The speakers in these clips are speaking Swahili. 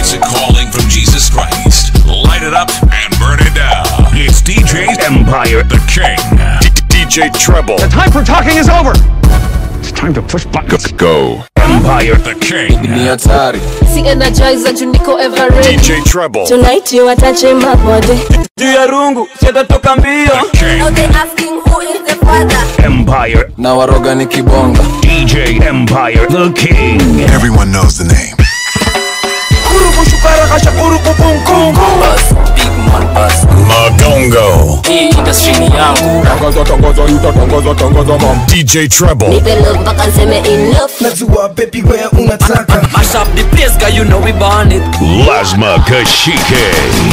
classic calling from Jesus Christ. Light it up and burn it down. It's DJ Empire, the King. DJ Treble. The time for talking is over. It's time to push buttons. Go. Empire, the King. ni hatari si energizer juu niko ever ready DJ Treble. tonight you atache mabode juu ya rungu shetatoka mbio King. Now they asking who is the father Empire, na waroga ni kibonga DJ Empire, the King. Everyone knows the name. Magongo. hii industry ni yangu DJ Treble. nipe love mpaka nseme enough najua baby where unataka mash up the place guy you know we burn it Lasma Kashike.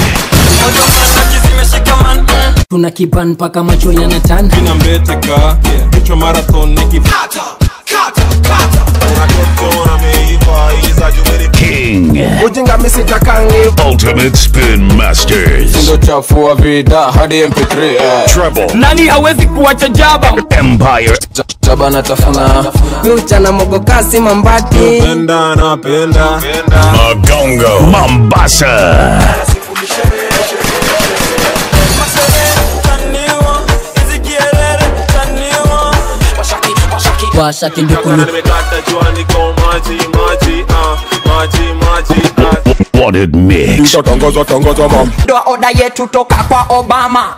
tuna kiban mpaka macho yanatan na mbeteka kichwa marathon nikipata King. ujinga misitakangi Ultimate Spin Masters. ndo chafua vida hadi mp3 eh. Treble. nani hawezi kuwacha jaba Empire, Ja- jaba natafuna miuchana mogokasi mambati penda napenda Magongo. Mombasa. washa kindukulu Wanted Mix. ndo oda yetu toka kwa obama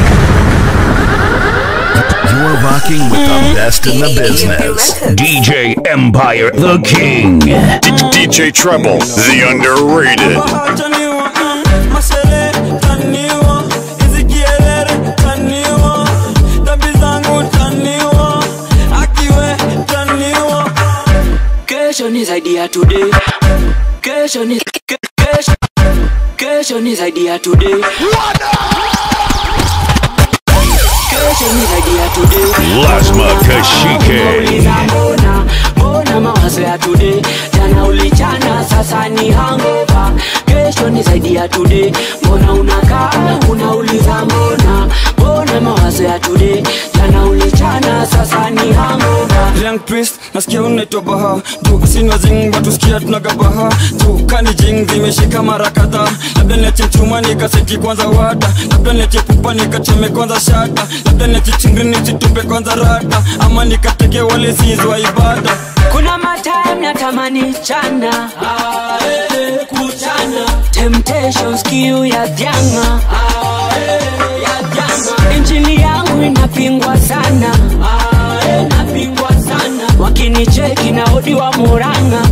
You're rocking with the best in the business. DJ Empire, the King. DJ Treble. The underrated. kesho ni zaidi ya today kesho ni ke- kesho kesho ni zaidi ya today kesho ni zaidi ya today Lasma Kashike. Uliza mbona mbona mawazo ya today jana ulichana sasa ni hangover kesho ni zaidi ya today mbona unakaa unauliza mbona mbona mawazo ya today jana ulichana sasa ni hangover Young twist nasikia unaitwa baha juu sinwa zing watu sikia tunagabaha juu kani jing zimeshika mara kadhaa labda niache chuma nikaseti kwanza wada labda niache pupa nikachome kwanza shada labda niache chingri nichitupe kwanza rada ama nikateke wale sizwa ibada kuna matime natamani chana kuchana temptations kiu ya dhanga injili yangu inapingwa sana inapingwa sana wakinicheki na odi wa muranga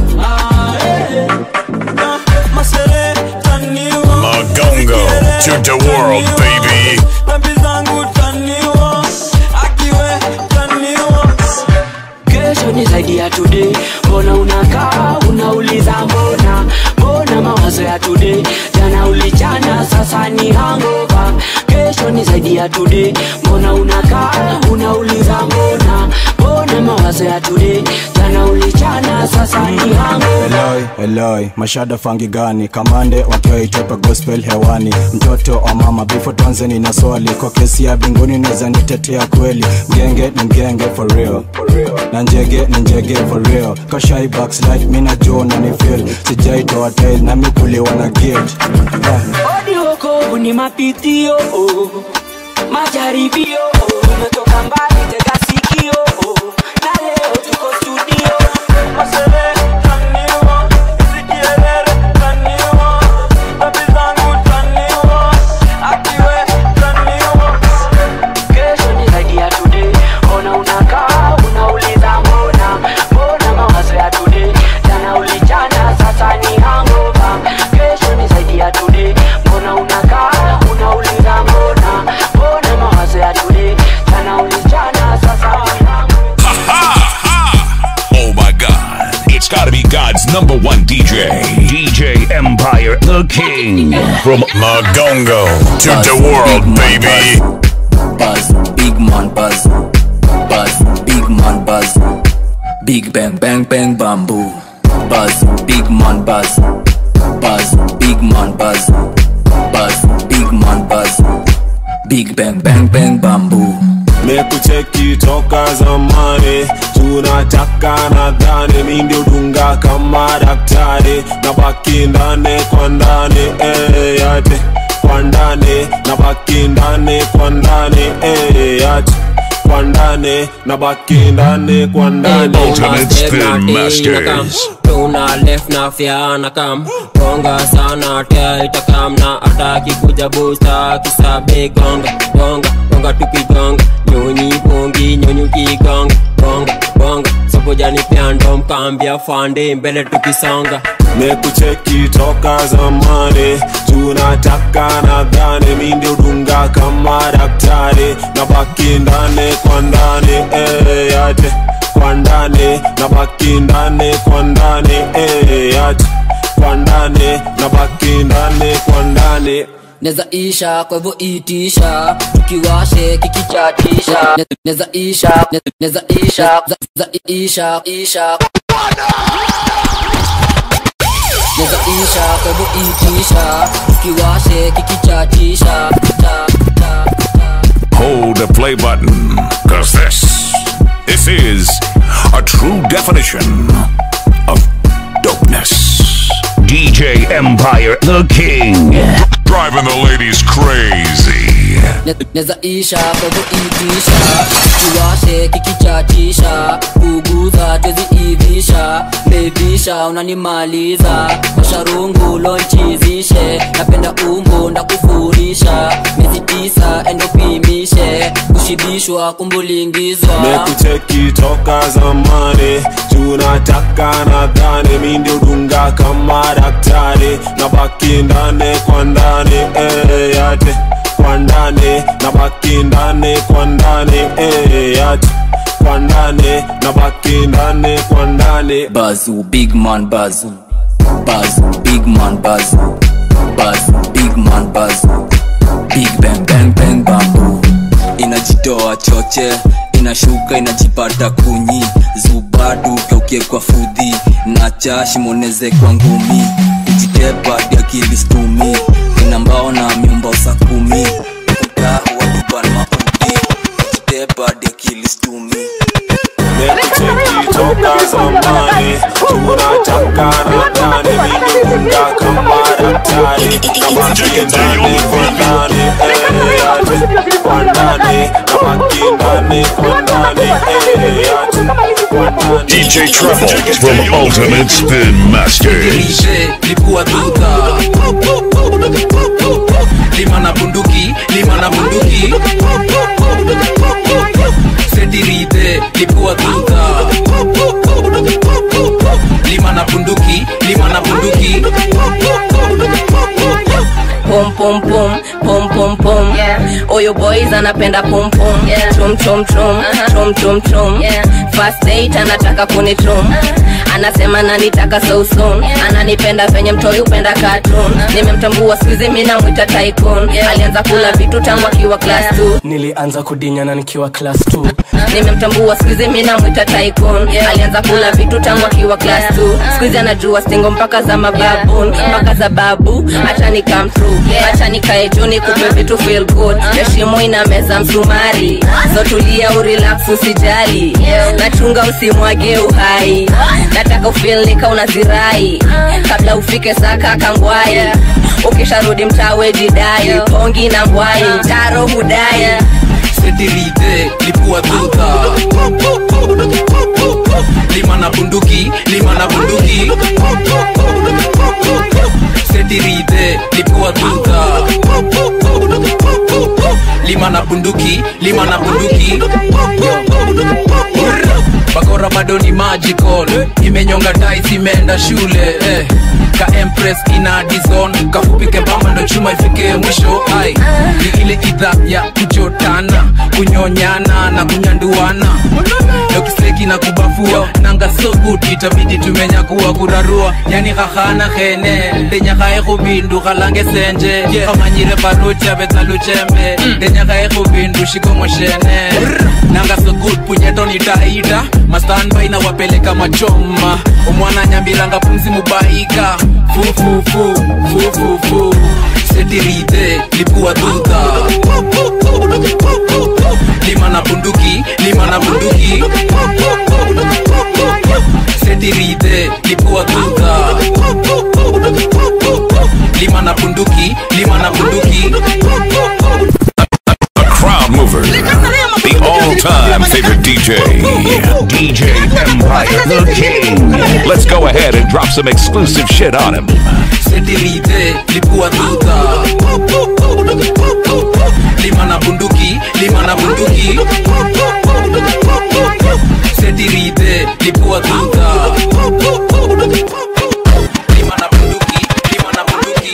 masere taniwa Magongo. To the world, baby. dhambi zangu taniwa akiwe taniwa kesho ni zaidi ya today mbona unakaa unauliza mbona mbona mawazo ya today jana ulichana sasa ni hangover kesho ni zaidi ya today mbona unakaa unauliza mbona mbona mawazo ya today jana ulichana sasa ni hangover Eloi, Eloi, mashada fangi gani kamande wakiwa itope gospel hewani mtoto wa mama bifo tuanzeni na swali kwa kesi ya binguni naweza nitetea kweli mgenge ni mgenge for real na njege ni njege for real kashai backslide mina jo na ni feel sijaitoa tail na mikuliwa na gate yeah. odi wokovu ni mapitio oh. majaribio oh. tumetoka mbali tega sikio oh. na leo tuko studio masere taniwa zikielere taniwa dhambi zangu taniwa akiwe taniwa kesho ni zaidi ya today ona unakaa unauliza mbona mbona mawazo ya today jana ulichana sasa ni hangover kesho ni zaidi ya today mbona unakaa unauliza mbona mbona mawazo ya today jana ulichana sasa ni hangover Oh my God. It's gotta be God's number one DJ. DJ Empire, the King. From Magongo to the world, baby. buzz big man buzz buzz big man buzz big bang bang bang bamboo buzz big man buzz buzz big man buzz buzz big man buzz big bang bang bang bamboo mekucheki toka zamani tunataka nadhani mi ndio dunga kama daktari na baki ndani kwa ndani eh, yate kwa ndani na baki ndani kwa ndani eh, yate kwa ndani na baki ndani kwa ndani Ultimate Spin Masters. tuna left na fiana kam gonga sana tia itakam na ataki kuja busta kisabe gonga gonga gonga tukigonga nyonyi pongi nyonyi ukigonga gonga gonga sokojani pyando mkambia fande mbele tukisonga mekucheki toka zamani tunataka nadhani mi ndio dunga kama daktari na baki ndani kwa ndani eh, yate kwa ndani na baki ndani kwa ndani eh, yate kwa ndani na baki ndani kwa ndani neza isha kwa hivyo itisha tukiwashe kikichatisha Ne- neza isha ne- neza isha za, za isha isha neza isha kwa hivyo itisha tukiwashe kikichatisha ta, ta, Hold the play button, cause this, this is a true definition of dopeness. DJ Empire, the king. Driving the ladies crazy. Ne- neza isha kwa hivyo itisha tukiwashe kikichatisha kuguza twezi ivisha bebisha unanimaliza masharungu lonchizishe napenda umbo ndakufurisha miezi tisa endopimishe kushibishwa kumbulingizwa mekucheki toka zamani tunataka nadhani mi ndio dunga kama daktari na baki ndani kwa ndani eh, yate kwa ndani na baki ndani kwa ndani eh, yate kwa ndani na baki ndani kwa ndani bazu big man bazu bazu big man bazu bazu big man bazu big bang bang bang bambu inajitoa choche inashuka inajipata kunyi zubadu kaukie kwa fudhi na chashimoneze kwa ngumi kujitepa diakilistumi inambao na miumba usa kumi utahu waduban maudi kujitepa diakilistumi mekucheki toka zamani tunataka nadhani mi ndio dunga kama daktari na baki ndani kwa ndani eh, yate kwa ndani na baki ndani kwa ndani eh, yate kwa ndani DJ Treble from Ultimate Spin Masters. lipua duka lima na bunduki lima na bunduki setirite lipua duka lima na bunduki lima na bunduki pum pum pum pum pum pum oyo boys anapenda pum pum chum chum chum chum chum chum first date anataka kunichum anasema nanitaka so soon ananipenda venye mtoi upenda cartoon nimemtambua skuizi mi namwita tycoon alianza kula vitu tangu akiwa class 2 nilianza kudinyana nikiwa class 2 nimemtambua skuizi mi namwita tycoon alianza kula vitu tangu akiwa class 2 skuizi anajua stingo mpaka za mababun mpaka za babu acha ni come through acha nikae juu nikupe vitu feel good heshimu ina meza msumari so tulia urelax usijali nachunga usimwage uhai nataka ufeel nika unazirai kabla ufike saka kangwai ukisharudi mtawe jidai pongi na ngwai taro hudai setirite lipua duka lima na bunduki lima na bunduki setirite lipua duka lima na bunduki lima na bunduki bakora bado ni magical imenyonga tais imeenda shule eh. ka empress ina dizon kafupike bamba ndo chuma ifike mwisho ai ni ile idha ya kuchotana kunyonyana na kunyanduana dokiseki na kubafua nanga so good itabidi tumenyakuwa kurarua yani khahana khene ndenyakhae khubindu khalange senje khamanyire barucha betsaluchembe ndenyakhae khubindu shikomoshene nanga so good punyeto nitaita mastanbai na wapeleka machoma omwana nyambiranga pumzi mubaika fufufu fufufu setirite lipua duka lima lima na bunduki lima na bunduki setirite lipua tuta lima na bunduki lima na bunduki The crowd mover. The all-time favorite DJ. DJ Empire the King. Let's go ahead and drop some exclusive shit on him. setirite lipua tuta lima na bunduki lima na bunduki setirite lipua tuta lima na bunduki lima na bunduki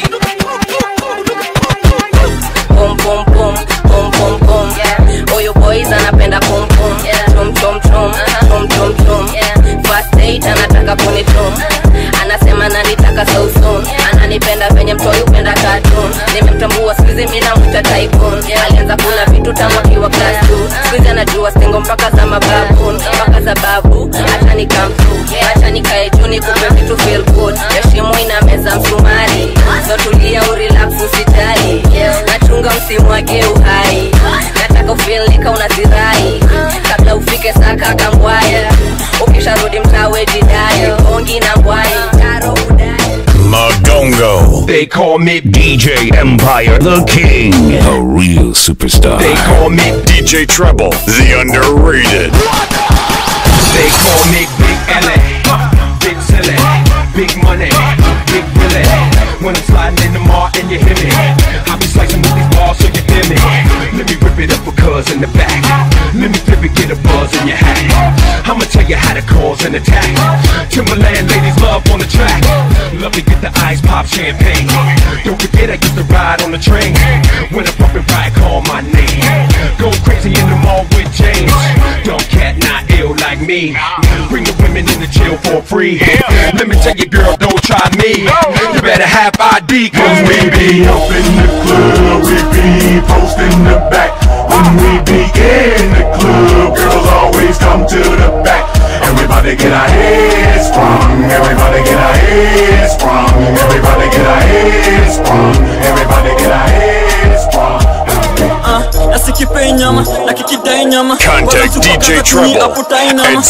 Boom, boom, boom, boom, boom, boom. Huyu boys anapenda pum pum. Tum tum tum, tum tum tum. First date anataka kunitum. Anasema nanitaka so soon. Ananipenda venye mtoi upenda cartoon. Nimemtambua siku hizi mimi namwita tycoon. Alianza kula vitu tamu akiwa class 2. Siku hizi anajua stingo mpaka za mababoon. Mpaka za babu, acha ni come through. Acha nikae juu nikupe vitu feel good. Heshimu ina meza msumari. So tulia urelax usijali. Nachunga msimwage uhai. Nataka ufeel nika unazirai. Kabla ufike saka kangwaya. Ukisharudi mtawe jidai. Ongi na ngwai. Taro udai. Magongo. They call me DJ Empire the King. A real superstar. They call me DJ Treble, the underrated. They call me Big L.A. Big silly, big money, big Willie. When I'm sliding in the mall and you hear me, I be slicing with these balls so you hear me. Let me rip it up for cuz in the back. Let me flip it, get a buzz in your hat. I'ma tell you how to cause an attack. Timberland ladies love on the track. Love to get the ice pop champagne. Don't forget I used to ride on the train. When I bump and ride, call my name. Go crazy in the mall with James. Dumb cat, not ill like me. Bring the women in the jail for free. Let me tell you, girl, don't try me. You better have ID, cause we be up in the club. We be posting the back. When we be in the club, girls always come to the back. Everybody get our heads sprung. Everybody get our heads sprung. Everybody get our heads sprung. Everybody get our heads sprung. nasikipei nyama na kikidai nyama Contact DJ Treble at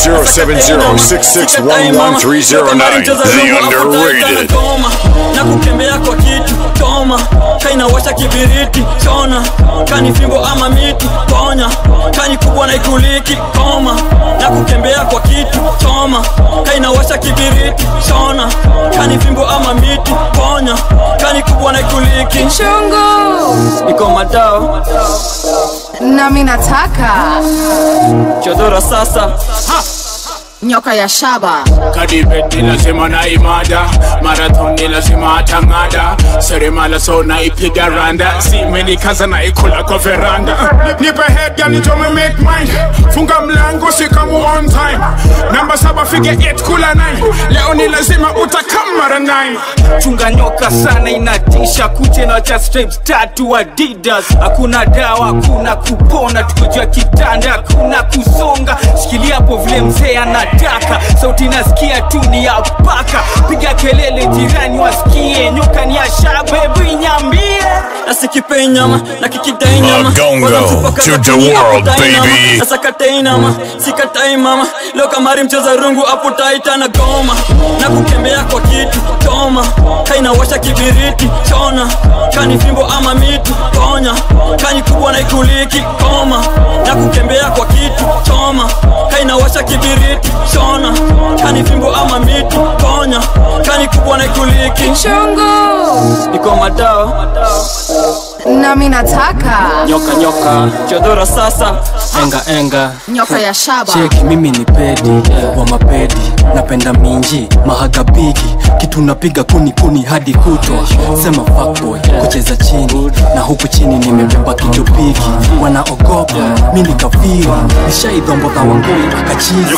070-6611-309. The underrated. Toma na kutembea kwa kitu toma kainawasha kibiriti chona kani fimbo ama miti ponya kani kubwa na ikuliki koma na kutembea kwa kitu choma kainawasha kibiriti chona kani fimbo ama miti ponya kani kubwa na ikuliki Chungu. iko madao nami nataka chodora sasa nyoka ya shaba kadibeti lazima na imada marathoni lazima atang'ada seremala so naipiga randa simenikaza naikula kwa veranda nipe head gani tome make mine funga mlango sikamu on time namba saba fige 8 kula 9 leo ni lazima utakam mara 9 chunga nyoka sana inatisha kuche na cha stripes tatu adidas hakuna dawa hakuna kupona tukojua kitanda hakuna kusonga shikilia hapo vile mzee anataka sauti nasikia tu ni ya paka piga kelele jirani wasikie nyoka ni ya shabebu inyambie nasikipei nyama na kikidai nyama Magongo Wanatupa to the chini, world, hapo tai nama. baby. Sasa katai nama sikatai mama leo kamari mcheza rungu hapo taita na goma na kutembea kwa kitu toma kainawasha kibiriti chona kani fimbo ama miti ponya kani kubwa na ikuliki koma na kutembea kwa kitu choma kainawasha kibiriti chona kani fimbo ama miti ponya kani kubwa na ikuliki Chungu. iko madao nami nataka nyoka nyoka chodora sasa enga enga nyoka ya shaba cheki mimi ni pedi wa mapedi napenda minji mahagabigi kitu napiga kuni kuni hadi kutwa sema fuckboy kucheza chini na huku chini nimebeba kijopiki wanaogopa mi nikafiri nishaidhombodha wangoi akachizi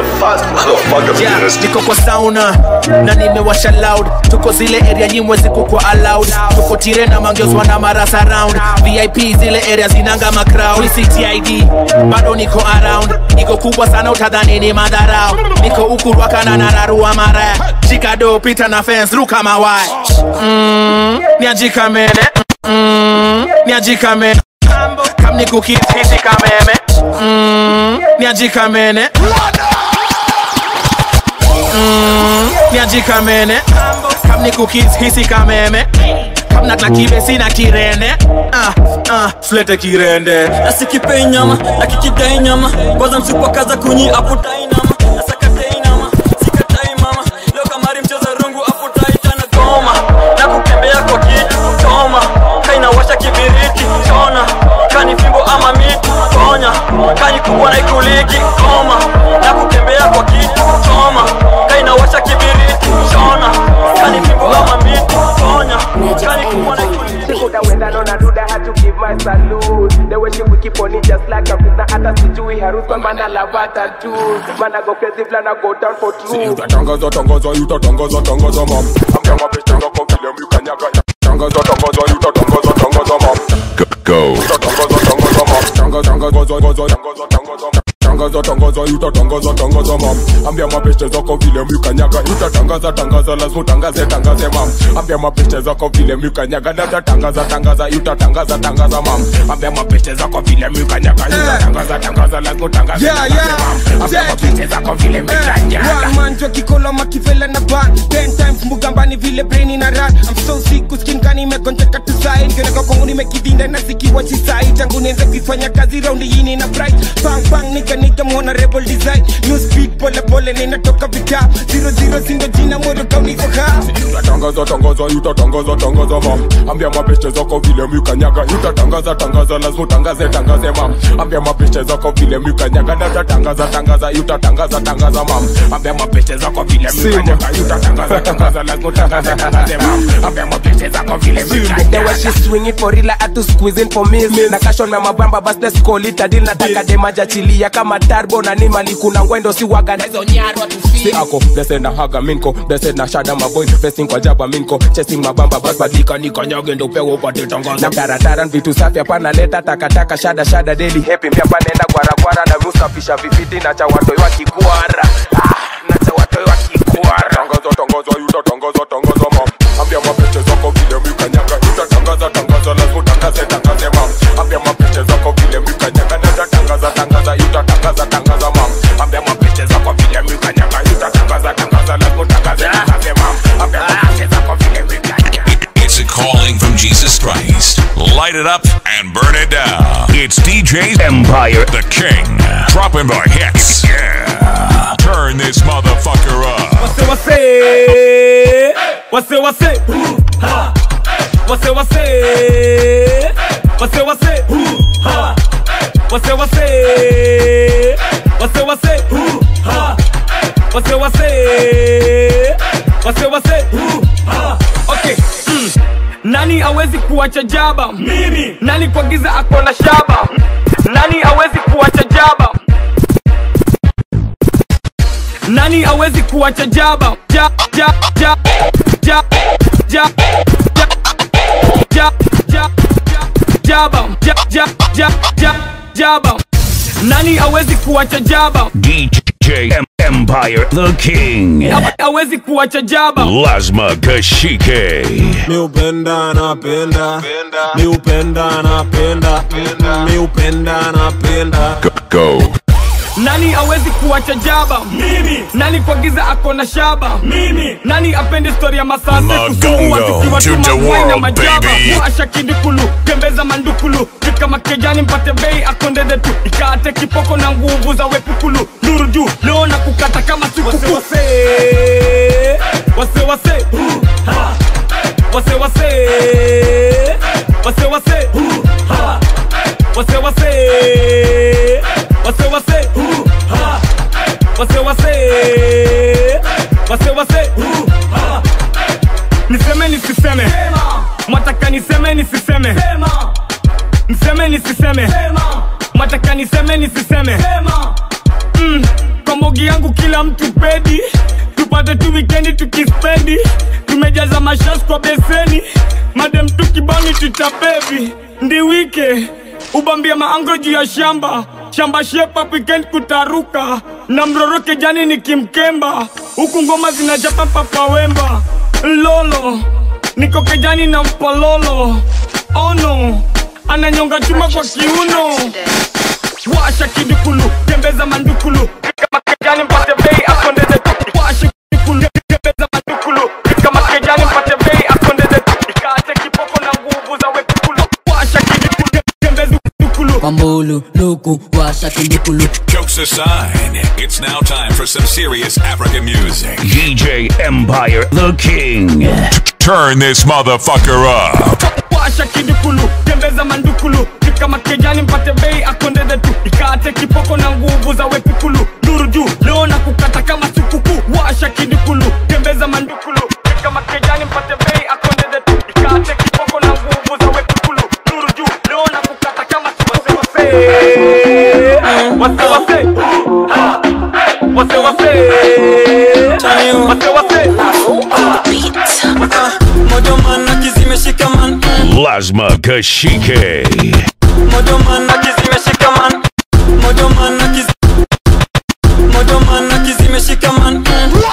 Yeah, niko kwa sauna na nimewasha loud tuko zile area nyimwe ziko kwa allowed tuko tire na mangeozwa na maras around vip zile area zinanga macrowd ctid bado niko around niko kubwa sana utadhani ni madharau niko huku rwakana na nararua mara shikado pita na fence ruka mawai mm, niajikamene mm, niajikamene kam ni kukithisi kameme mm, niajikamene mm, niajikamene kam ni kukithisi kameme kam natla kibesi na kirende ah, ah, slete kirende nasikipei nyama nakikidai nyama kwanza msipakaza kunyi aputai nama nasakatai nama sikatai mama leo kamari mcheza rungu aputai tana goma na kukembea kwa kitu choma kainawasha kibiriti chona kani fimbo ama miti ponya kani kubwa na ikuliki koma na kukembea kwa kitu choma kainawasha kibiriti chona kani fimbo ama miti ponya kani kubwa na ikuliki Sikuda wenda nona duda had to give my salute The way she wiki pony just like a fitna hata sijui harusi kwa mana lava tattoo Mana go crazy flana go down for true Utatangaza tangaza utatangaza tangaza mam Ambia mapicha yako vile mlikanyaga Tangaza tangaza utatangaza tangaza mam Go. Utatangaza tangaza mam Tangaza tangaza tangaza tangaza tangaza mam Tangaza tangaza utatangaza tangaza mam Ambia mapicha zako vile mlikanyaga Utatangaza tangaza lazima utangaze tangaze mam Ambia mapicha zako vile mlikanyaga Dada tangaza tangaza utatangaza tangaza mam Ambia mapicha zako vile mlikanyaga Utatangaza tangaza lazima utangaze Yeah, tangaze yeah. mam Ambia mapicha zako vile mlikanyaga manjwa kikolo makivela na ban ten times mbugambani vile brain ina run I'm so sick kuskinkani imegonjeka tu sai nikioneka kwangu nimekidhinda na zikiwa chisai tangu nianze kuifanya kazi raundi yini na bright bang bang nika nika mwona rebel design new speed pole pole ninatoka vita zero zero sindo jina moto kauni kwa kaa utatangaza tangaza utatangaza tangaza mam ambia mapeshe zako vile mikanyaga utatangaza tangaza lazima utangaze tangaze mam ambia mapeshe zako vile mikanyaga dada tangaza tangaza utatangaza tangaza mam ambia mapeshe zako vile mikanyaga utatangaza tangaza lazima utangaze tangaze mam ambia mapeshe zako vile The way mikanyaga she swing it for real I had to squeeze in for me Na cash on my mabamba bas let's call it a deal Nataka demaja chilia kama turbo na nimali kuna ngwendo si waga na hizo nyarwa tu si ako blessed na haga minko blessed na shada maboy blessing kwa jaba minko chasing mabamba bas badika nikanyage ndo pewa upate tangaza na taratara vitu safi hapana leta takataka shada shada deli hepi mpya panenda gwaragwara na musafisha vifiti na cha watoi wa kikwara ah, na cha watoi wa kikwara tangaza tangaza utatangaza tangaza mam ambia mapeshe zako vile mikanyaga utatangaza tangaza lazima utangaze tangaze mam ambia mapeshe zako vile mikanyaga dada tangaza tangaza utatangaza tangaza mam ambia mapeshe zako vile mikanyaga utatangaza tangaza lazima utangaze tangaze mam ambia mapeshe zako vile mikanyaga It's a calling from Jesus Christ. Light it up and burn it down. It's DJ Empire, the King, dropping the hits. Yeah. Turn this motherfucker up. Wase wase Wase wase Ha Wase wase Wase wase Ha Wase wase Wase wase Ha Wase wase Wase wase Ha Okay mm. Nani awezi kuacha jaba Mimi Nani kwa giza akona shaba Nani awezi kuacha jaba nani awezi kuacha jaba ja, ja, ja, ja, ja, ja, ja, ja, jaba ja, ja, ja, ja, jaba nani awezi kuacha jaba DJ Em- Empire, the King. awezi kuacha jaba Lazma Kashike. mi upenda napenda mi upenda napenda mi upenda napenda Go. nani awezi kuacha jaba mimi nani kwa giza akona shaba mimi nani apende stori ya masase Magongo to the world, baby. muasha kidukulu tembeza mandukulu fika makejani mpate bei akondede tu ikaate kipoko na nguvu za wepukulu nuru juu leo na kukata kama sikuku wase wase wase Ha. wase wase wase wase Ha. wase wase wase wase Ha. wase wase wase wase Ha. niseme nisiseme mwataka niseme nisiseme niseme nisiseme mwataka niseme nisiseme mm, kwa mogi yangu kila mtu pedi tupate tu wikendi tukispendi tumejaza mashas kwa beseni madem tukibani tutabebi ndi wike ubambia maango juu ya shamba shamba shepa weekend kutaruka na mroroke jani nikimkemba huku ngoma zinachapa papawemba lolo niko kejani na mpololo ono ananyonga chuma kwa kiuno washa kidukulu tembeza mandukulu kama kejani mpate bei akondeze tu washa kidukulu tembeza mandukulu kama kejani mpate bei akondeze tu ikate kipoko na nguvu za wekukulu washa kidukulu tembeza dukulu Kwambulu, luku, washa kindukulu Jokes aside, it's now time for some serious African music. DJ Empire the King. Turn this motherfucker up. washa kidukulu tembeza mandukulu kama kejani mpate bei akondeze tu ikate kipoko na nguvu za wepukulu duru juu leo na kukata kama sukuku washa kidukulu tembeza mandukulu kama kejani mpate bei akondeze tu ikate kipoko na nguvu za wepukulu duru juu leo na kukata kama sukuku wase wase wase wase wase wase mojoman akizimeshikaman Lasma Kashike. mojoman akizimeshikaman mojoman akiz mojoman akizimeshikaman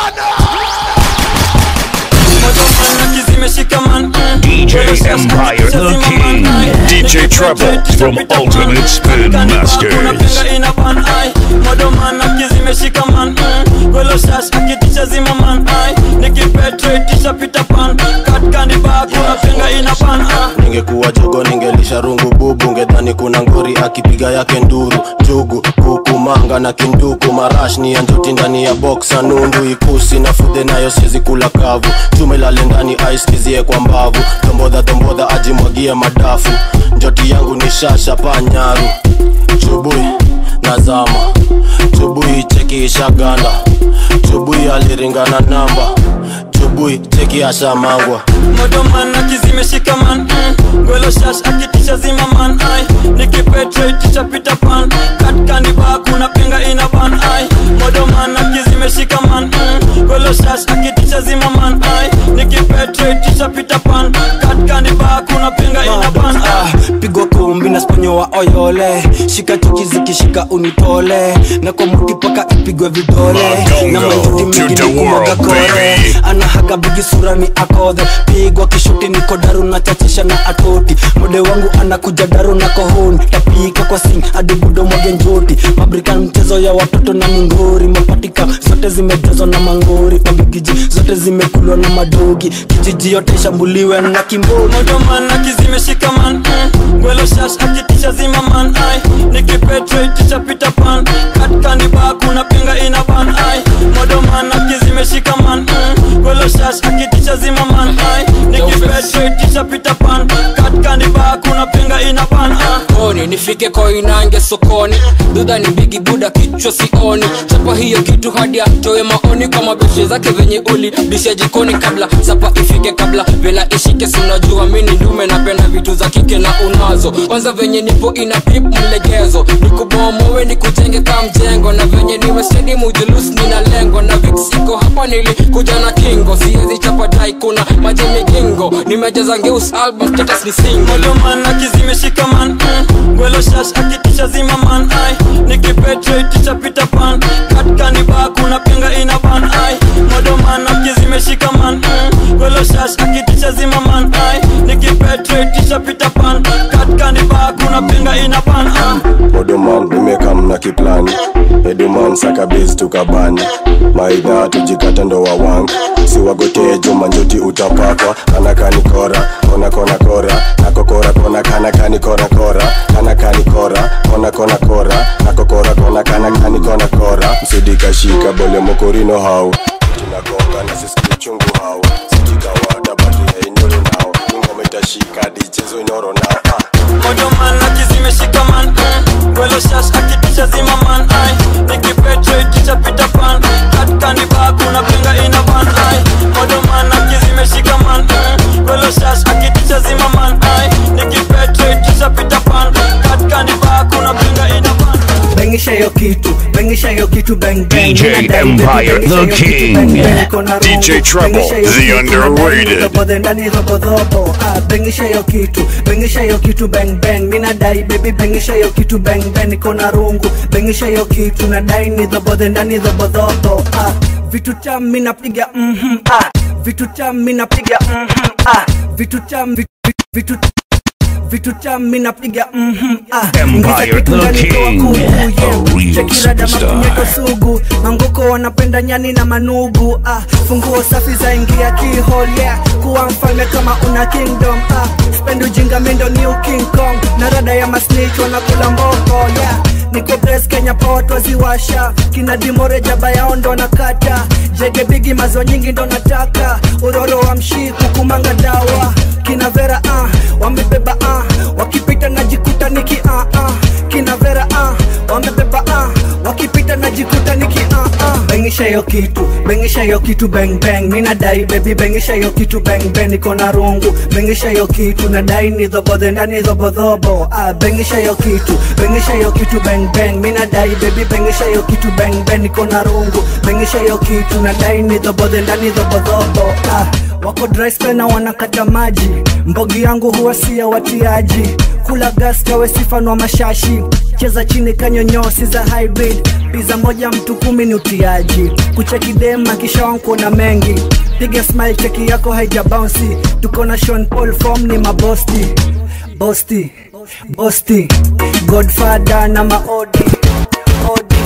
mojoman akizimeshikaman DJ Empire the King. DJ Trouble from Ultimate Spin Masters. Pinga ina ban ai modoman akizimeshikaman gwelo shash akitisha zimaman ai nikipetraitisha pita pan katkandi ba kuna pinga ina ban ai ningekuwa jogo ningelisha rungu bubu ngedhani kuna ngori akipiga yake nduru jugu kuku manga na kinduku marash ni ya njoti ndani ya boksa nundu ikusi na fudhe nayo siezi kula kavu tumelale ndani aiskizie kwa mbavu tombodha tombodha ajimwagie madafu njoti yangu ni shasha panyaru chubui nazama chubui cheki ishaganda chubui aliringana namba chubui cheki ashamangwa modoman akizimeshikaman gwelo shash akitisha zimaman ai nikipetraitisha pita pan katkandi ba kuna pinga ina ban ai modoman akizimeshikaman gwelo shash akitisha zimaman ai nikipetraitisha pita pan katkandi ba kuna pinga ina ban ai pigwa kumbi na sponyo wa oyole shika chuki zikishika unitole na kwa muti paka ipigwe vidole na manjuti mingi ni kumwaga kore anahaga bigi sura ni akodhe pigwa kishuti niko daru na chachisha na atoti mode wangu anakuja daru na kohoni tapika kwa sing hadi budo mwage njoti mabrikan mchezo ya watoto na mingori mapatika zote zimejazwa na mangori mabigiji zote zimekulwa na madogi kijiji yote ishambuliwe na kimboni modoman akizimeshikaman gwelo shash akitisha zimaman ai nikipetraitisha pita pan katkandi ba kuna pinga ina ban ai modoman akizimeshikaman gwelo shash akitisha zimaman ai nikipetraitisha pita pan katkandi ba kuna pinga ina ban ai koni nifike koinange sokoni dudha ni bigi buda kichwa sioni chapa hiyo kitu hadi atoe maoni kwa mabeshe zake venye uli bisha jikoni kabla sapa ifike kabla vela ishike sinajua mini ndume napenda vitu za kike na unazo kwanza venye nipo ina pip mlegezo nikubomowe nikujenge ka mjengo na venye niwe stedi mujulus nina lengo na vixiko hapa nilikuja na kingo siezi chapa dai kuna maji migingo nimejaza ngeus album status ni single modoman akizimeshikaman gwelo shash akitisha zimaman ai nikipetraitisha pita pan katkandi ba kuna pinga ina ban ai modoman akizimeshikaman gwelo shash akitisha zimaman ai nikipetraitisha pita pan katkandi ba kuna pinga ina ban ai odoman nimekam na kiplani eduman sakabezi tukabani maidha tujikata ndo wawanga siwagotee juma njoti utapakwa kanakani kora kona kona kora nakokora kona kanakani kora kora kanakani kora kona kona kora nakokora kona kanakani kona kora msidikashika bole mokorino hau tunagonga na sisi chungu hau sitikawada batu ya inyoro nao ingoma itashika dichezo inyoro nao ah. modoman akizimeshikaman gwelo shash akitisha zimaman ai nikipetraitisha pita pan katkandi ba kuna pinga ina ban ai modoman akizimeshikaman gwelo shash akitisha zimaman ai nikipetraitisha pita pan katkandi ba kuna pinga ina ban bengisha hiyo kitu bengisha hiyo kitu bang bang DJ Mina dai, Empire, bengisha the hiyo kitu, king. bang, bang, iko na DJ rungu. Trouble, Bengisha hiyo the kitu, underrated. robo the ndani robo dhobo ah bengisha hiyo kitu bengisha hiyo kitu bang bang mina dai baby bengisha hiyo kitu bang bang iko na rungu bengisha hiyo kitu na dai ni dhobo the ndani robo dhobo ah vitu tam mina piga mhm ah vitu tam mina piga mhm ah vitu tam vitu vitu vitu tami napiga mhm, ah. Empire Ingiza kitu the ndani toa King, kuku, a yeah. real Chekirada superstar. mapunyeto sugu mangoko wanapenda nyani na manugu ah. funguo safi za ingia kihol yeah. kuwa mfalme kama una kingdom ah. spend ujinga mindo new king kong na rada ya masnich wanakula mboko yeah. niko bres kenya pot waziwasha kina dimore jaba yao ndo nakata jege bigi mazo nyingi ndo nataka uroro wa mshiku kumanga dawa kina vera ah, wamebeba ah, wakipita najikuta niki ah, ah. kina vera ah, wamebeba ah, wakipita najikuta niki ah, ah. bengisha hiyo kitu bengisha hiyo kitu bang bang mina dai baby bengisha hiyo kitu bang bang niko na rungu bengisha hiyo kitu nadai ni dhobodhe ndani dhobodhobo ah, bengisha hiyo kitu bengisha hiyo kitu bang bang mina dai baby bengisha hiyo kitu bang bang niko na rungu bengisha hiyo kitu nadai ni dhobodhe ndani dhobodhobo ah, wako dry spell na wanakata maji mbogi yangu huwa si ya watiaji kula gas kawe sifanwa mashashi cheza chini kanyonyosi za hybrid piza moja mtu kumi ni utiaji kucheki dema kisha wankuna mengi piga smile cheki yako haija bouncy tuko na Sean Paul form ni mabosti bosti bosti godfather na maodi odi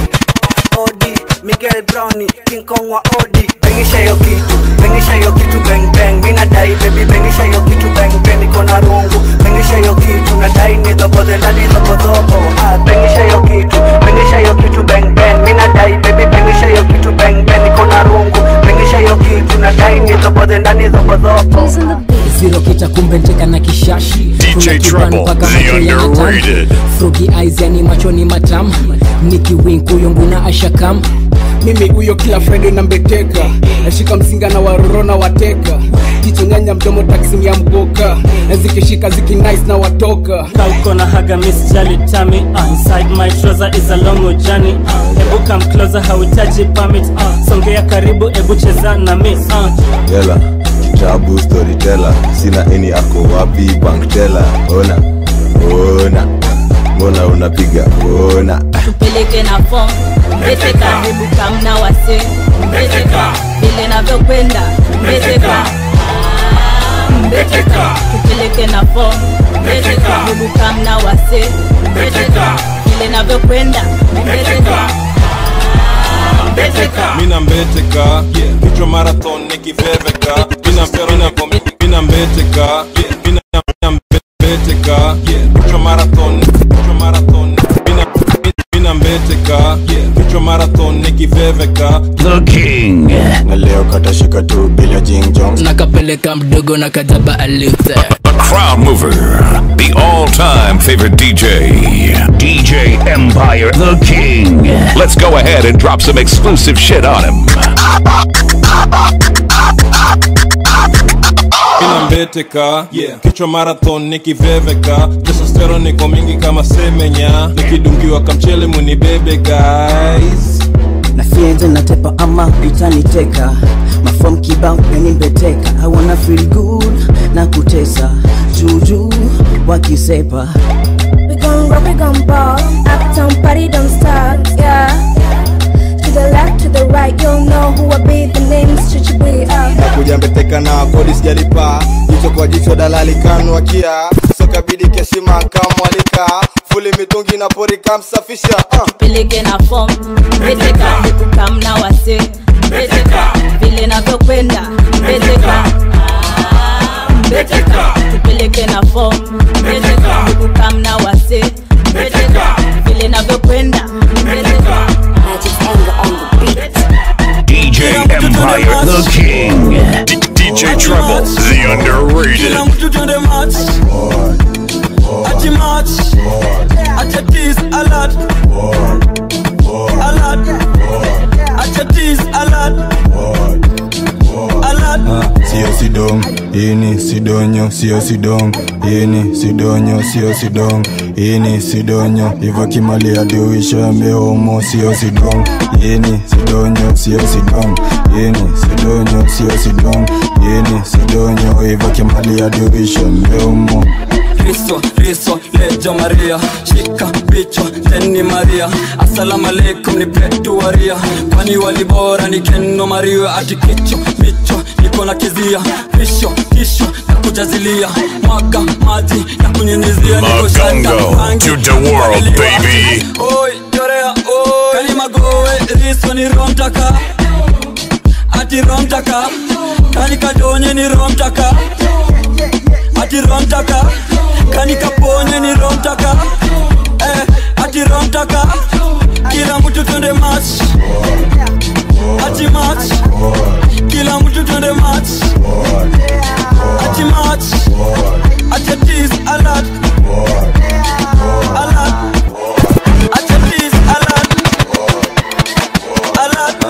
odi Miguel Browni King Kong wa odi bengisha hiyo kitu bengisha hiyo kitu bang bang mina dai baby bengisha hiyo kitu bang bang niko na rungu bengisha hiyo kitu nadai ni dhobodhe ndani dhobodhobo ah bengisha hiyo kitu bengisha hiyo kitu bang bang mina dai baby bengisha hiyo kitu bang bang niko na rungu bengisha hiyo kitu nadai ni dhobodhe ndani dhobodhobo ziro kita kumbe nteka na kishashi DJ Kuna kibani Trouble, mpaka the macho yanatamu. underrated. Froggy eyes yani machoni matamu nikiwink huyo nguna ashakam mimi huyo kila friday nambeteka nashika mzinga na waroro na wateka jicho nyanya mdomo taksim ya mboka na zikishika ziki nice na watoka kauko na haga miss jali tami uh, inside my trouser is a long journey uh, ebu come closer hauhitaji permit uh, songea karibu ebu cheza na mi uh, Yela, tabu storyteller sina eni ako wapi banktela ona ona mbona unapiga ona tupeleke na fom mbeteka hebu kamna wase mbeteka vile navyokwenda mbeteka Ah, mbeteka tupeleke na fom mbeteka hebu kamna wase mbeteka vile navyokwenda mbeteka Ah, mbeteka mina mbeteka kichwa marathon nikiveveka mina mina mina mbeteka mina mina mbeteka kichwa marathon kichwa marathon mina mina mbeteka kichwa marathon nikiveveka The King. na leo katashika tu bila jingjong nakapeleka mdogo na kajaba alute A crowd mover. The all-time favorite DJ. DJ Empire the King. Let's go ahead and drop some exclusive shit on him. mina mbeteka kichwa marathon nikiveveka testosteron niko mingi kama semenya nikidungiwa kamchele munibebe guys na fienze natepa ama itaniteka mafom kibao yanimbeteka i wanna feel good na kutesa juju wakisepa We gon' rock, we gon' ball. Uptown party don't stop, yeah. To the left, to the right, you'll know who I be. The name's Chichi B. Uh. nakuja mbeteka na kodi sijalipa jicho kwa jicho dalali kanwakia sokabidi keshima kamwalika fuli mitungi na pori kamsafisha uh. tupeleke na fom mbeteka hebu kamna wase mbeteka vile navyokwenda mbeteka Ah, mbeteka tupeleke na fom mbeteka hebu kamna wase mbeteka vile navyokwenda mbeteka DJ Empire the King. DJ Trouble, the underrated. kila mtu twende match ati match acha tease alert alert acha tease alert alert sio sidong ini sidonyo sio sidong ini sidonyo sio sidong ini sidonyo iva kimali adiuishambe homo sio sidong ini sidonyo sio sidong ini sidonyo sio sidong ini sidonyo iva kimali adiuishambe homo Riso, riso, lejo Maria Shika bicho, teni Maria Assalamu alaikum ni petu waria Kwani walibora ni keno Maria Ati kicho, bicho, niko niko na kizia pisho kisho na kujazilia mwaga maji na kunyunyizia niko shaka Magongo rangi to the world, kupaliliwa. baby. Oi, chorea, oi. kalima gowe riso ni romtaka ati romtaka kani kadonye ni romtaka ati romtaka kani kaponye ni romtaka eh, ati romtaka kila mtu twende match ati match kila mtu twende match ati match ati tease alert alert ati tease alert alert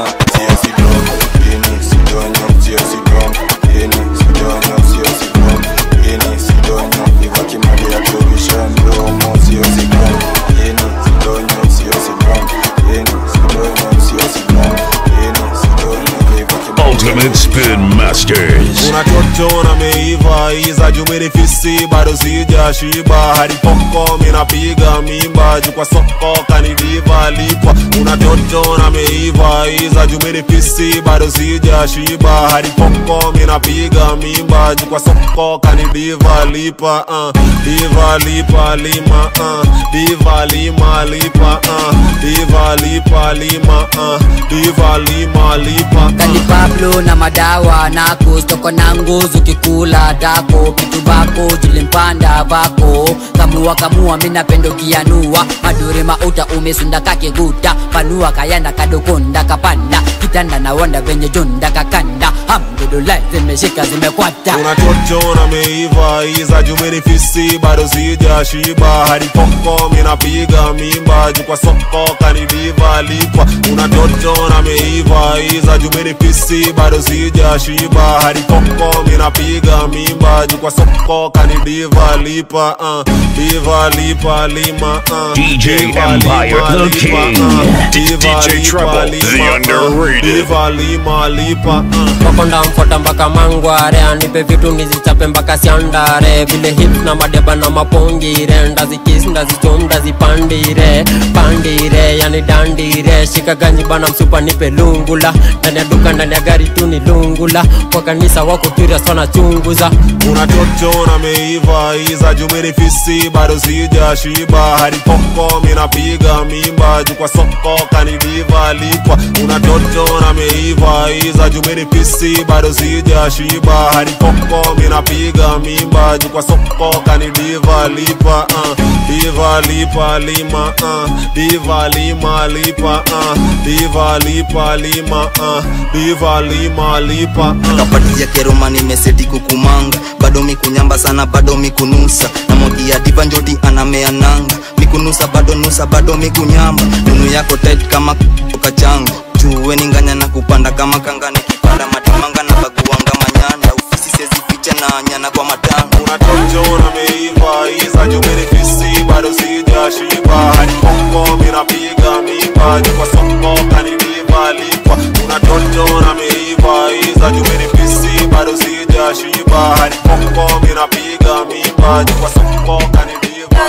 Ultimate Spin Masters. unachochona meiva iza jumirifisi bado sija shiba hadi poko minapiga mimba juu kwa soko kanidiva lipa unachochona meiva iza jumirifisi bado sija shiba hadi poko minapiga mimba juu kwa soko kanidiva lipa uh. diva lipa lima uh. diva lima lipa uh. diva lipa lima uh. diva lima lipa kani uh. pablo na madawa nako stoko na nguzu kikula dako kitu bako jilimpanda vako kamua kamua minapendo kianua madure mauta umesunda kakiguta panua kayanda kadokonda kapanda kitanda na wanda venye jonda kakanda hamdulillah zimeshika zimekwata unachochona meiva iza jumirifisi bado sija shiba hadi poko minapiga mimba juu kwa soko kanidiva lipa unachochona meiva iza jumirifisi bado sija shiba hadi poko minapiga mimba juu kwa soko kanidiva lipa uh. diva lipa lima uh. DJ Diva Empire, lima the lipa, king. uh. D- Diva DJ lipa Trouble, lima, the uh. underrated. Diva lima lipa uh. makonda mfota mpaka mangware anipe vitu nizichape mpaka siandare vile hip na madeba na mapongire ndazikis ndazichom ndazipandire pandire yani dandire shika ganyi bana msupa nipe lungula ndani ya duka ndani ya gari tu ni lungula kwa kanisa wako turia sana chunguza unachochona meiva iza jumirifisi bado sija shiba hadi poko minapiga mimba juu kwa soko kanidiva lipa unachochona meiva iza jumirifisi bado sija shiba hadi poko minapiga mimba juu kwa soko kanidiva lipa uh. diva lipa lima uh. diva lima lipa uh. diva lipa lima uh. diva lima lipa uh. kapatia keroma nimeseti kukumanga bado mikunyamba sana bado mikunusa na mogia diva njoti anamea nanga mikunusa bado nusa bado mikunyamba nunu yako tet kama kachanga juwe ninganya na kupanda kama kanga nikipanda matimanga na baguanga manyanda ufisi sezificha na nyana kwa matanga unachochona meiva iza jumirifisi bado sija shiba hadi poko minapiga mimba juu kwa soko kanidiva lipa unachochona meiva iza jumirifisi bado sija shiba hadi poko minapiga mimba juu kwa soko kanidiva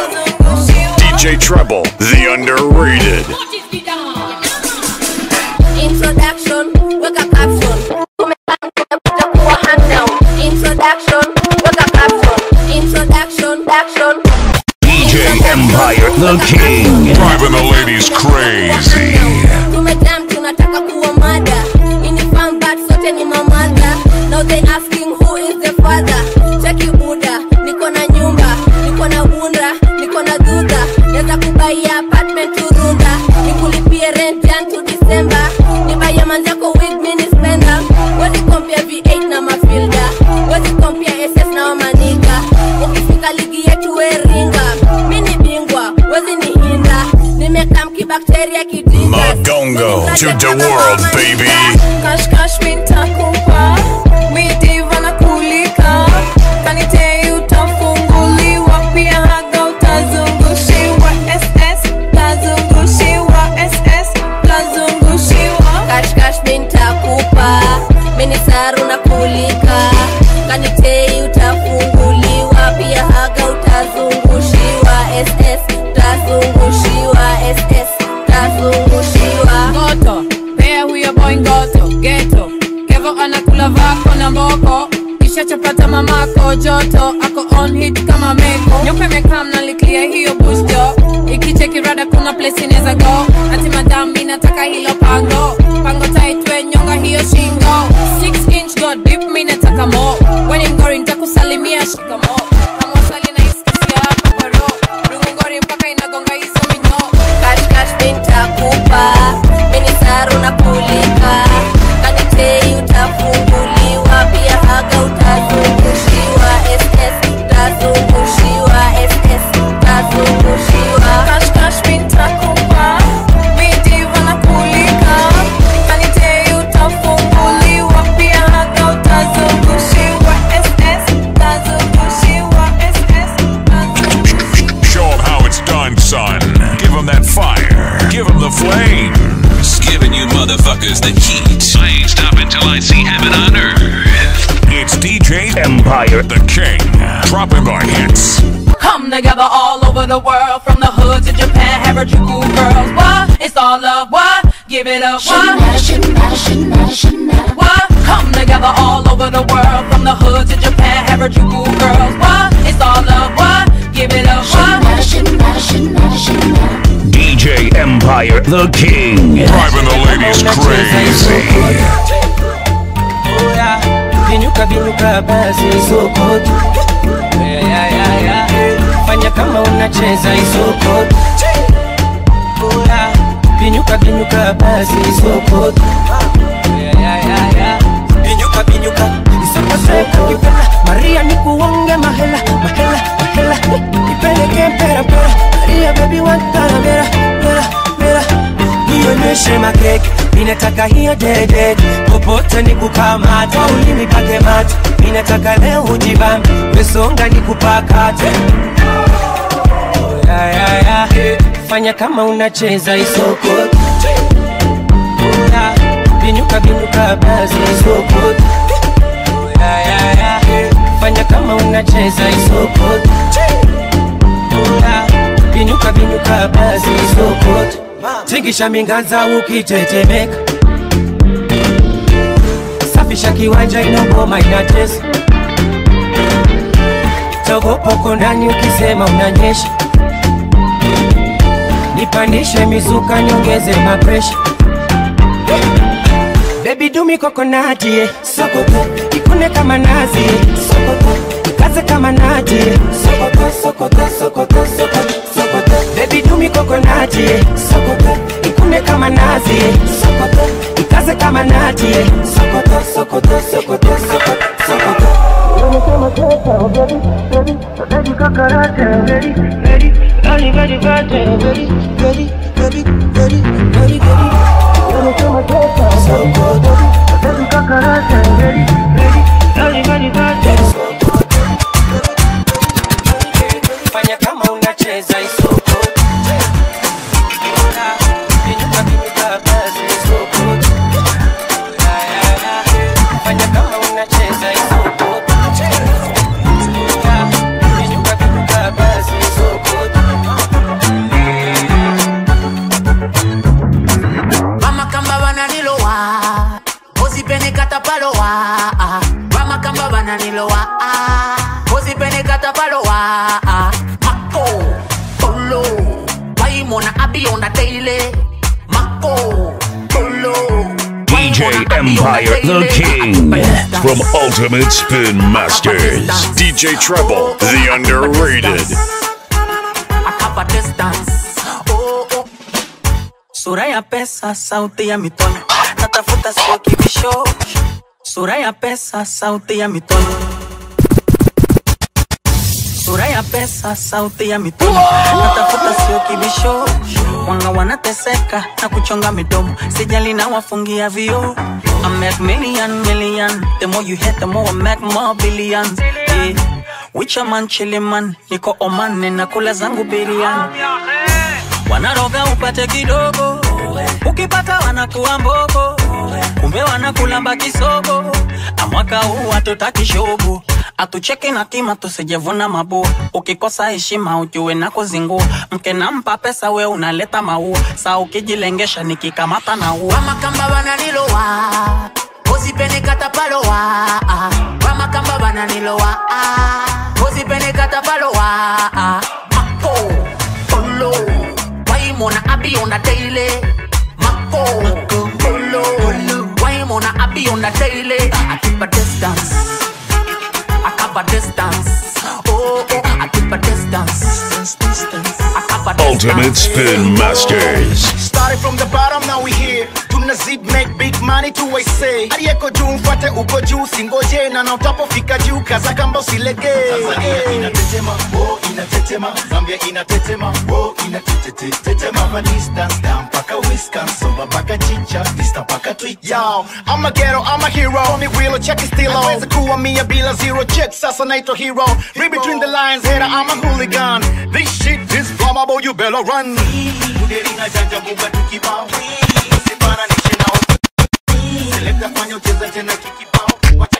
DJ Treble, the underrated. Introduction, weka caption. Tumekuja kuwa hand down. Introduction, weka caption. Introduction, action. DJ Empire, the king. Driving the ladies crazy. Tumejam tunataka kuwa mada. Ini fan but sote ni mamada. Now they asking who is the father. Cheki buda, niko na nyumba, niko na bunda, niko na duda. Naweza kubaia apartment Turunda, nikulipie rent jan to December. Nibaie manzako wig mini spender. Wezi compare V8 na mafilda. Wezi compare SS na wamanika. Ukifika ligi yetu weringa. Mini bingwa, wezi ni hinda. Nimekam kibakteria kidinga. Magongo to the world, baby. Cash cash mitakupa midiva na kulika kanite utafunguliwa pia haga utazungushiwa ss tazungushiwa ss tazungushiwa Cash cash mintakupa. Mini saru na kulika. Kanitei utafunguliwa. Pia haga utazungushiwa. SS tazungushiwa. SS tazungushiwa. ngoto pea huyo boy ngoto geto niko on hit kama meko nyoka imekam naliklia hiyo busto ikicheki rada kuna place inaweza go ati madam mi nataka hilo pango pango taitwe nyonga hiyo shingo 6 inch go deep mi nataka mo weni mgori nitakusalimia shikamo kama wasali na iskisia hapa kwa roho rungori mpaka inagonga hizo minyo kashkash bintakupa minisaru na kulika kanitei utafunguliwa pia haga utazungushiwa ss utazungushiwa ss utazungushiwa kashkash bintakupa midiva na kulika kanitei utafunguliwa pia haga utazungushiwa ss utazungushiwa ss Show 'em how it's done, son. Give 'em that fire. Give 'em the flames. Giving you motherfuckers the heat. I ain't stopping till I see heaven on earth. It's DJ Empire, the king. Dropping the hits. Come together all over the world, from the hood to Japan, have heard you cool girls. What? It's all love. What? Give it up. What? What? Come together all over the world, from the hood to Japan, have heard you cool girls. What? It's all love. What? Give it up. What? DJ Empire, the king. Driving the ladies crazy. Vinyuka vinyuka basi isokoto yeah, yeah, yeah, yeah. Fanya kama unacheza isokoto yeah. Vinyuka vinyuka basi isokoto yeah, yeah, yeah, yeah. Vinyuka vinyuka isokoseka kipela Maria nikuonge mahela mahela mahela Nipeleke mpera mpera Maria baby wantana mera mera mera nionyeshe makeke ninataka hiyo dede popote nikukamata ulimi pake mate ninataka leo ujibambe mesonga nikupakate ya, ya, ya. fanya kama unacheza isoko Ya, binyuka binyuka basi isoko Ya, ya, ya. fanya kama unacheza isoko Ya, binyuka binyuka basi isoko tingisha mingaza ukitetemeka safisha kiwanja inogoma inatesa togopoko ndani ukisema unanyesha nipandishe mizuka niongeze mapresha bebi dumi kokonati eh. sokoto ikune kama nazi eh. sokoto ikaze kama nati eh. sokoto sokoto sokoto sokoto sokoto bebi dumi kokonati eh. sokoto ikune kama nazi eh. sokoto ikaze kama nati eh. sokoto sokoto sokoto sokoto sokoto fanya kama unacheza isoko Vinyuka, vinyuka, basi isoko. Ya, ya, ya. Fanya kama unacheza isoko Ya, vinyuka, vinyuka, basi isoko. Mama kamba bananilowa Ozipene katapalowa Mama kamba bananilowa Ozipene katapalowa Mako Polo Waimona abi on the daily Mako Polo DJ Empire, the king. From Ultimate Spin Masters. DJ Treble, the underrated. Akapa distance sura ya pesa sauti ya mitono natafuta sio kibisho sura ya pesa sauti ya mitono sura ya pesa sauti ya mitono natafuta sio kibisho wanga wanateseka na kuchonga midomo sijali na wafungia vio I make million million the more you hit the more I make more billions yeah. Wicha man chili man niko Oman ninakula zangu biriani wanaroga upate kidogo ukipata wanakuwa mbogo kumbe wanakulamba kisogo amwaka huu hatutaki shogo atucheki na kima tusijevuna mabua ukikosa heshima ujue na kuzingua mke nampa pesa we unaleta maua saa ukijilengesha nikikamata na ua Wamakamba bananilowa Ozipene katapalowa Wamakamba bananilowa usipenikata palowa mako polo waimona abi on the daily mako polo waimona abi on the daily I keep a distance I cover distance oh oh I keep a distance I cover distance Ultimate Spin Masters. Started from the bottom, now we here. Tuna zip make big money tu I say. Aliyeko juu mfate uko juu, singoje na na utapofika juu, kaza kamba usilegee. Tanzania inatetema, oh inatetema, Zambia inatetema, oh inatetetetema, Hapa distance down mpaka Wisconsin, Somba mpaka Chicha, Vista mpaka Twitter. Yo, I'm a ghetto, I'm a hero. Call me Wheeler, check it still on. Naweza kuwa mia bila zero check, sasa naitwa hero. Read between the lines, hater, I'm a hooligan. This shit is flammable, you better run. Kuderinga janja buga tukibao, usifananishe na Selecta fanya ucheza tena kikibao, wacha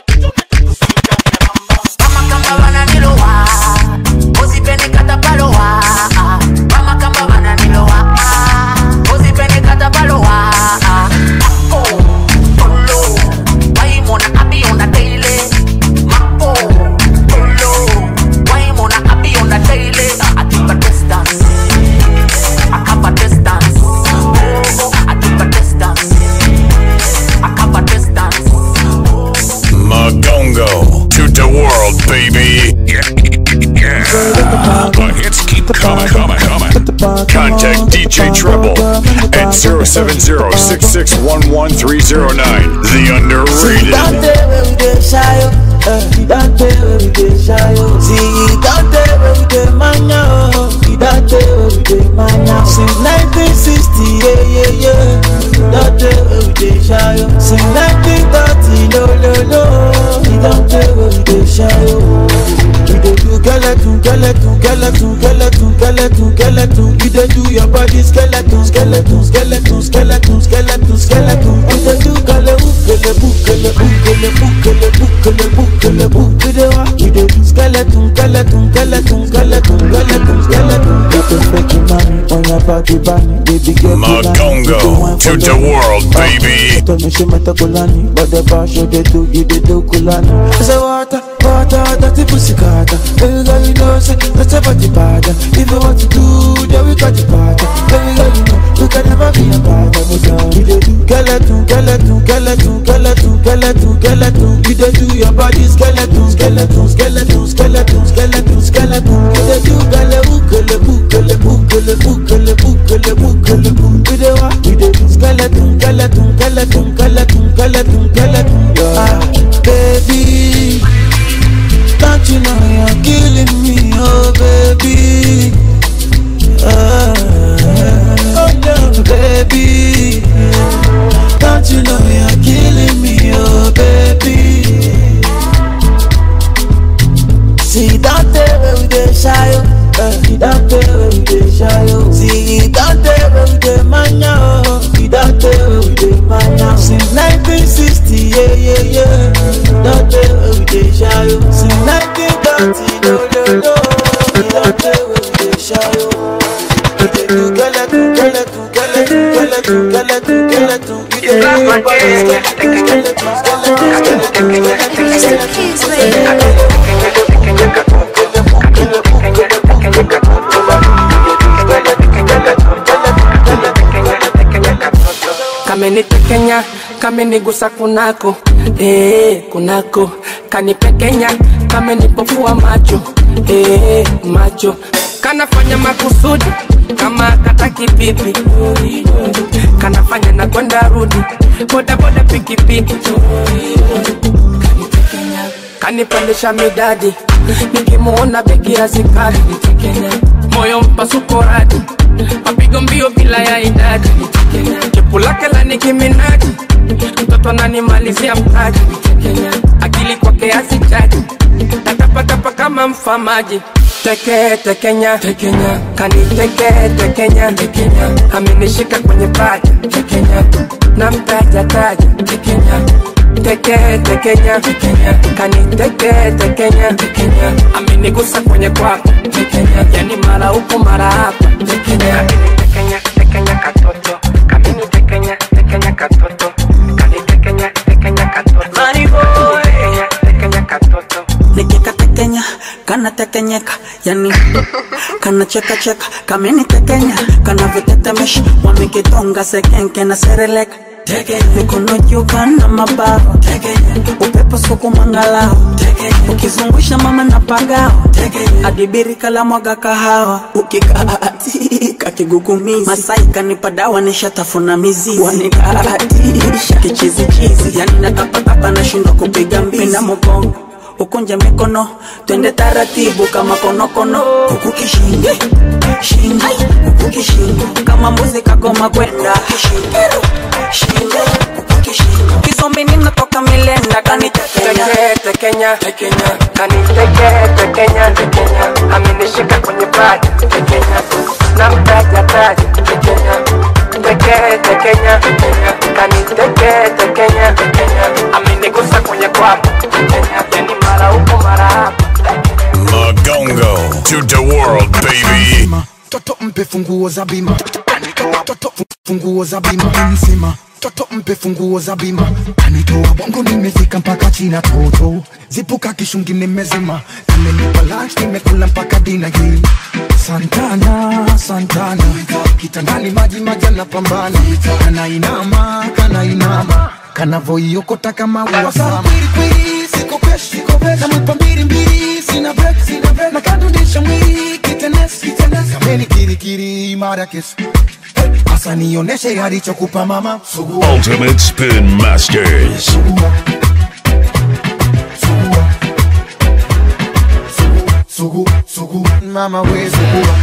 Mama kamba wananilowa usipenikata palowa Mama kamba wananilowa usipenikata palowa Mako polo waimona abi on the daily Mako polo waimona abi on the daily I keep a distance I keep a distance Oh, I keep a distance I keep a distance Magongo to the world, baby. Yeah, yeah. The hits keep coming, coming, coming. Contact DJ Treble at 070-6611-309. The underrated. Don't tell where we dey shy, oh. Eh, don't tell where we dey shy, oh. See, don't tell where we dey mania, oh. Don't tell where we dey mania. Since 1960, yeah, yeah, yeah. Don't tell where we dey shy, oh. Since 1930, no, no, no. Don't tell where we dey shy, oh. We dey do skeleton, skeleton, skeleton, skeleton, skeleton, skeleton. We dey do your body skeleton, skeleton, skeleton, skeleton, skeleton, skeleton. We dey do kele ukele bukele ukele bukele bukele bukele bu. We dey wa, we dey do skeleton, skeleton, skeleton, skeleton, skeleton, skeleton. Get the fake money on your body, bunny, baby get Magongo to the world, baby. Tuonyeshe matakulani, badaba show they do, you they do kulani. Say water, water, dirty pussy carter. Baby girl, you know say that's a body bad. If you want to do, then we got the party. Baby girl, you know we can never be a bad. We dey do skeleton, skeleton, skeleton, skeleton, skeleton, skeleton. You dey do your body skeleton, skeleton, skeleton, skeleton, skeleton, skeleton. You dey do gale ukele bukele bukele bukele bukele bukele bu. We dey wa, we dey do skeleton, skeleton, skeleton, skeleton, skeleton, skeleton. Ah, baby, don't you know you're killing me, oh baby. Ah, oh no, baby, don't you know you're killing me, oh baby. See, don't tell where we dey shy, oh. Uh, don't tell where we dey shy, oh. See, don't tell where we dey mania, oh. Don't tell where we dey mania. Since 1960, yeah, yeah, yeah. Don't tell where we dey shy, oh. Since 1930, no, no, no. Don't tell where we dey shy, oh. We dey do skeleton, skeleton, skeleton, skeleton, skeleton, skeleton. You dey do your body skeleton, skeleton, skeleton, skeleton, skeleton, skeleton. kamenitekenya kamenigusa kunako eh, kunako kanipekenya kamenipofua macho eh, macho kanafanya makusudi kama kataki pipi kanafanya na kwenda rudi bodaboda pikipiki kanipandisha midadi nikimuona begi ya zikadi moyo mpasuko radi mapigo mbio bila ya idadi chepu lake la nikiminaji mtoto ananimalizia mtaji akili kwake asichaji natapatapa kama mfamaji teke tekenya tekenya kaniteke tekenya tekenya amenishika kwenye paja tekenya na mtaja taja tekenya teke tekenya tekenya kaniteke tekenya tekenya amenigusa kwenye kwako tekenya yani mara huko mara hapa tekenya tekenya tekenya katoto kamini tekenya tekenya katoto kanitekenya tekenya katoto Money boy. tekenya tekenya katoto Nikikatekenya kana tekenyeka yani kana cheka cheka kamenitekenya kanavyotetemesha wamekitonga sekenke na sereleka mikono juu kana mabawa upepo suku mangalao ukizungusha mama na pagao adibiri kala mwaga kahawa ukikaatika kigugumizi masai kanipa dawa nishatafuna mizizi wanikaatisha kichizichizi yani natapatapa nashindwa kupiga mbizi na mogongo ukunje mikono twende taratibu kama konokono huku kishingo shingo huku kishingo kama muzika goma kwenda kishingo shingo huku kishingo kizombi ninatoka milenda kanitekenya tekenya tekenya kaniteke tekenya tekenya amenishika kwenye paja tekenya na mtaja taja tekenya teke tekenya tekenya kaniteke tekenya tekenya amenigusa kwenye kwapa tekenya yani mara huko mara hapa Magongo to the world, baby. toto mpe funguo za bima anitoa toto fu- funguo za bima nsima toto mpe funguo za bima anitoa bongo nimefika mpaka china toto zipuka kishungi nimezima amenipa lunch nimekula mpaka dina hii santana santana kitandani maji maji anapambana kanainama kanainama kanavoiokota kama uwasama namwipa mbili mbili sina break sina break nakadundisha mwili kitenes kitenes kameni kirikiri imara kesi asa nioneshe alichokupa mama sugua Ultimate Spin Masters. sugu sugu mama we sugua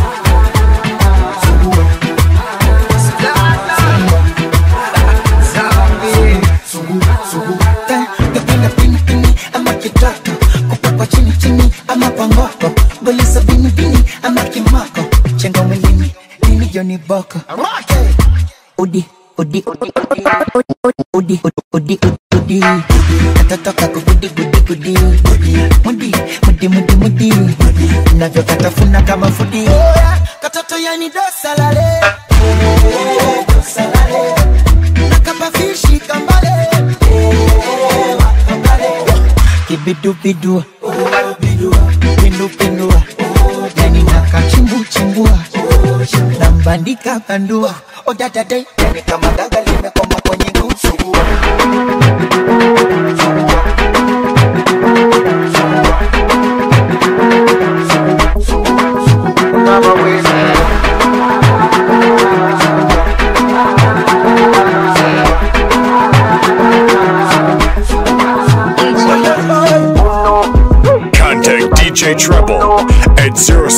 Sugu, sugu. Eh, napenda pini pini ama kitaka kupakwa chini chini ama pangoko golisa bini bini ama kimako chenga mwilini lini joni boko udi udi udi udi udi udi udi katatoka kugudi gudi gudi mudi mudi mudi mudi navyokatafuna kama fudi katoto yani dosalale dosalale nakapafishi kambale kibidubidu pindupindua yani nakachimbuchimbua nambandika bandua odadade yani kama gaga limekoma kwenye ngusu Contact DJ Treble at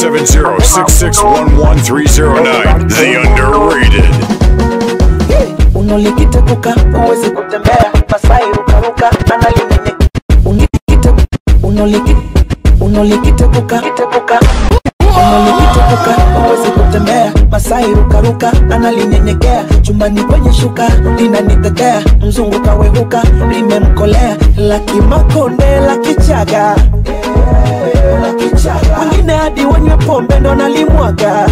070-6611-309. The Underrated. unolikitepuka uwezi kutembea masai rukaruka analinene unikite unoliki unolikitepuka kitepuka unolikitepuka uwezi kutembea masai rukaruka analinyenyekea chumbani kwenye shuka linanitetea mzungu kawehuka limemkolea lakimakonde la kichaga wengine hadi wanywe pombe ndo nalimwaga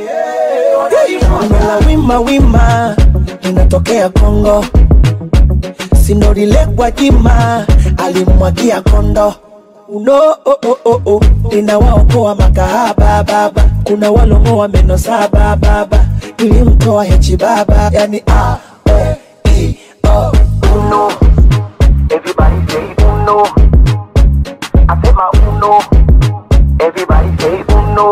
la wima wima linatokea Kongo, sinorilekwa jima alimwagia kondo uno oh, oh, oh, oh. linawaokoa makahaba baba, kuna walongoa meno saba baba, nilimtoa hechi baba, yani a e i o uno everybody say uno asema uno everybody say uno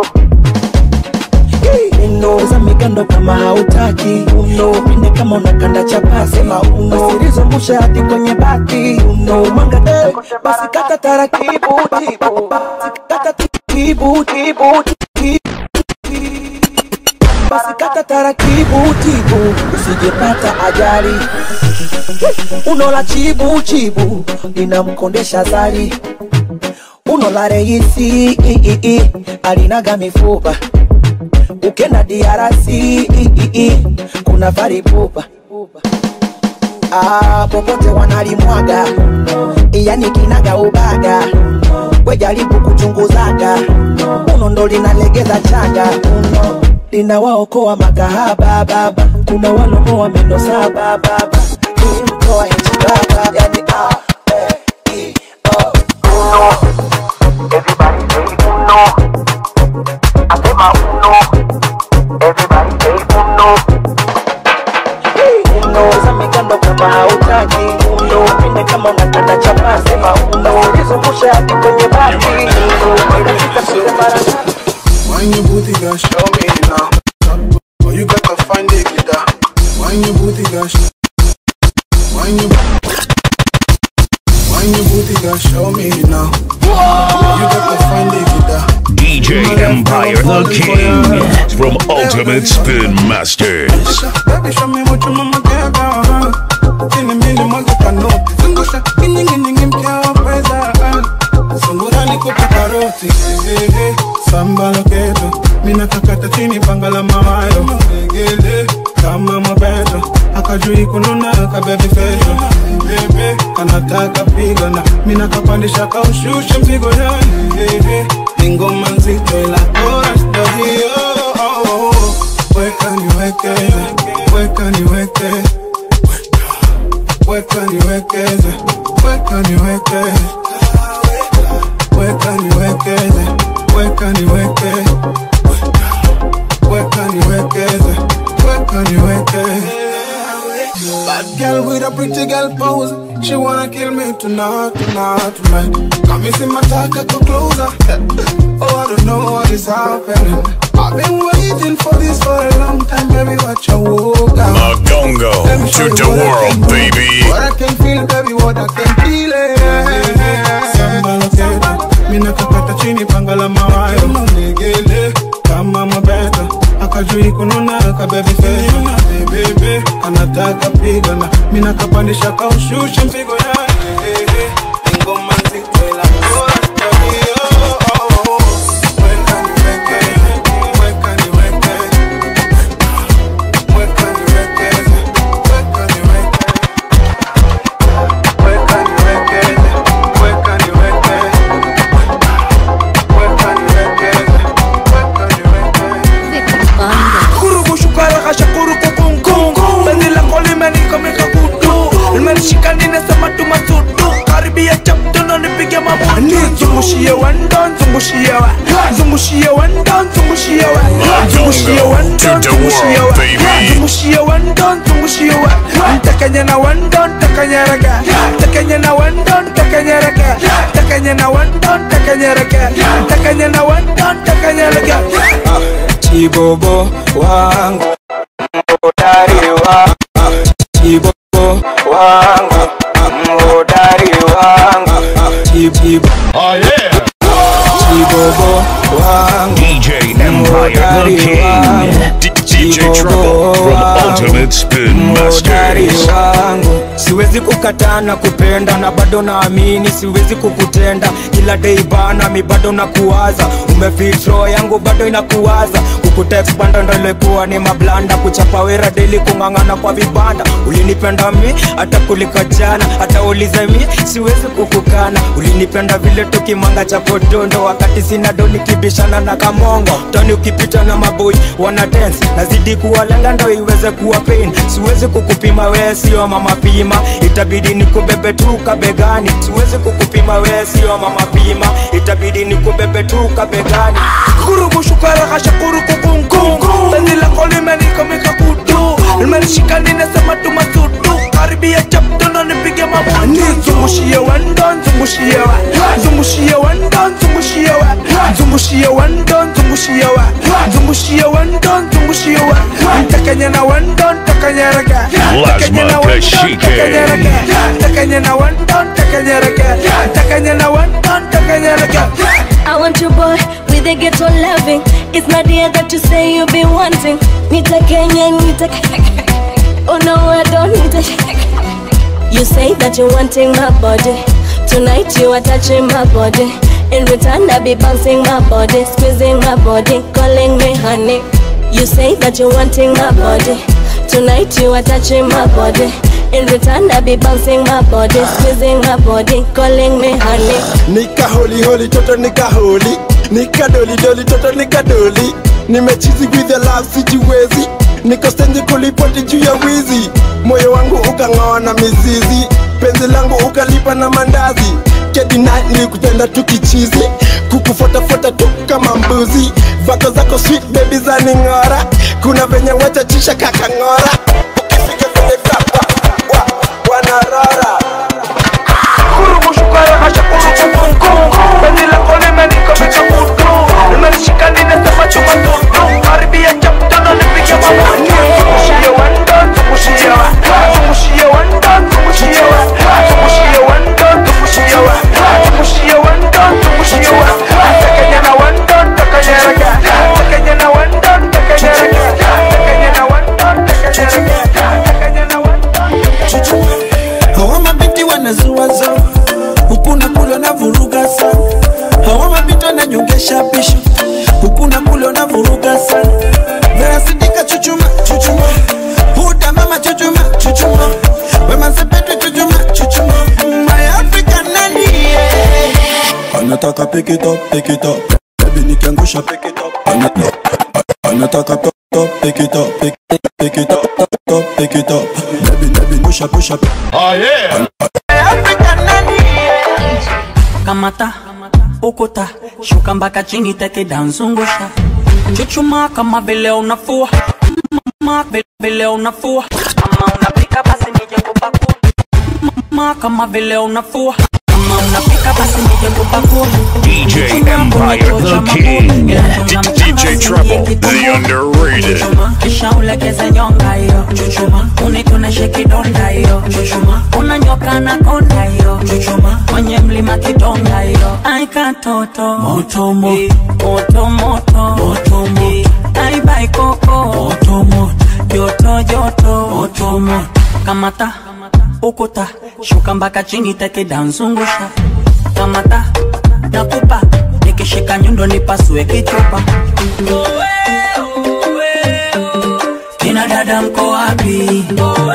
uno za migando kama hautaki uno pinde kama unakanda chapasi sema uno usilizungusha hadi kwenye bati uno mwanga eh, basi kata taratibu tibu kata tibu tibu tibu basi kata taratibu tibu usijepata ajali uno la chibu chibu linamkondesha zari uno la reisi i, i, i, alinaga mifupa ukenda DRC i, i, i, kuna varibuba ah, popote wanalimwaga yani kinaga ubaga wejaribu kuchunguzaga uno ndo linalegeza chaga uno linawaokoa makahaba baba kuna walomoa meno saba baba imtoa hichi baba yani ah, eh, i, oh, uno everybody say uno Wine your booty, girl, show me now. Oh, you got to find the guitar. Wine your booty, girl. sh- Wine your Wine your booty, girl, show me now. Oh, you got to find the guitar. DJ Empire the King from Ultimate Spin Masters. Baby, show me what your mama care about. Tini mili mwaga kanoti. Zungusha, kinyingi nyingi mkia wa pesa. Sungura nikupe karoti. Eh, eh, eh. Samba loketo. Mina kakata chini panga la mawayo. Legele, kama mabeto. Akajui kununa kabebi feto. Bebe, kanataka pigana. Mina kapandisha kaushushe mzigo ya. Eh, eh. Ni ngoma nzito ila chorus ndo hiyo. Oh, oh, oh. Weka niwekeze, weka niwekeze weka niwekeze, weka niwekeze, weka niwekeze, weka niwekeze, weka niwekeze, weka niwekeze. Bad girl with a pretty girl pose, she wanna kill me tonight, tonight, tonight. Come see my taka go closer. Oh, I don't know what is happening. I've been waiting for this for a long time, baby. Watch your walk out. Magongo to the world, baby. What I can feel, baby, what I can feel it. Samba loketo, mina kakata chini panga la mawayo. Legele, kama mabeto, akajui kununa kabebi feyo. Bebe, anataka pigana, mina kapandisha kaushushe mzigo ya. Ngoma nzito ila bora tabio. Weka niwekeze, weka niwekeze, weka niwekeze, weka niwekeze. Weka niwekeze, weka niwekeze, weka niwekeze, weka niwekeze. Kurugu shukara kasha kurugu kungu Penzi lako limenikomeka kutu Limenishika ninasema tu masudu Karibia chapto nipige mabutu Zungushie wendo, zungushie wa Zungushie wendo, zungushie wa Zungushie wendo, zungushie wa Zungushie wendo, zungushie wa Ntakanye na wendo, ntakanye rega Ntakanye na wendo, ntakanye rega Ntakanye na wendo, ntakanye rega Ntakanye na wendo, ntakanye rega Chibobo wangu Mhodari wangu Chibobo wangu Mhodari wangu Chibobo Oh yeah Chibobo wangu DJ Empire the King. DJ Trouble from Ultimate Spin Mhodari Masters. wangu siwezi kukataa na kupenda na bado naamini siwezi kukutenda kila day bana mi bado nakuwaza umefitro yangu bado inakuwaza kukutext banda ndo ilikuwa ni mablanda kuchapa wera daily kung'ang'ana kwa vibanda ulinipenda mi hata kulika jana hata ulize mi siwezi kukukana ulinipenda vile tukimanga cha potondo wakati sina do nikibishana na kamongo toni ukipita na maboi wana dance nazidi kuwalenga ndo iweze kuwa pain siwezi kukupima wee sio mama pima itabidi nikubebe tu kabegani siwezi kukupima wee sio mama pima itabidi nikubebe tu kabegani kurugu shukara kasha kurugu kungu penzi lako limenikomika kutu limenishika ninasema tu masudu karibia chaptono nipige mabutu zungushie wendo zungushie wa zungushie wendo zungushie wa zungushie wendo zungushie wa zungushie wendo zungushie wa ntakanye na wendo ntakanye rega ntakanye na Lazma wendo Kashike. ntakanye rega ntakanye na wendo ntakanye rega ntakanye na wendo ntakanye rega I want your boy with a ghetto loving. It's not the that you say you've been wanting. Nita Kenya, Nita. Oh no, I don't need it. You say that you're wanting my body. Tonight you are touching my body. In return, I be bouncing my body, squeezing my body, calling me honey. You say that you're wanting my body. Tonight you are touching my body. In return, I be bouncing my body, squeezing my body, calling me honey. nika holi holi toto nika holi nika doli doli toto nika doli nimechizi with the love sijiwezi niko stendi kulipoti juu ya wizi moyo wangu ukang'oa na mizizi penzi langu ukalipa na mandazi kedina nilikupenda tu kichizi kukufuatafuata tu kama mbuzi vako zako sweet baby za ning'ora kuna venye wachachisha kakang'ora ukifika kwenye kapa wa, wanarora kurugu shukara kasha kurugu kungu penzi lako limenikomika kutu limenishika ninasema tu bishu huku na kule unavuruga sana verasidika chuchuma chuchuma huda mama chuchuma chuchuma wemasepetu chuchuma chuchuma my african nani yeah. anataka pick it up pick it up baby nikiangusha pick it up Ana- anataka top top pick it up pick pick it up top top pick it up baby baby push up push up oh yeah kamata ukuta shuka mpaka chini teke danzungusha chuchuma kama vile unafua Mama, vile- vile unafua kama unapika basi nije kupakua Mama, kama vile unafua kama unapika basi nije kupakua DJ Empire the King. DJ Treble the underrated. kisha ulegeze nyonga hiyo chuchuma unituneshe kidonda hiyo chuchuma unanyoka na konda hiyo chuchuma kwenye mlima kidonga hiyo aikatoto moto moto moto moto aibai koko moto moto joto joto moto moto kamata ukuta shuka mpaka chini teke danzungusha kamata nakupa nikishika nyundo nipasue kichupa kina dada mko wapi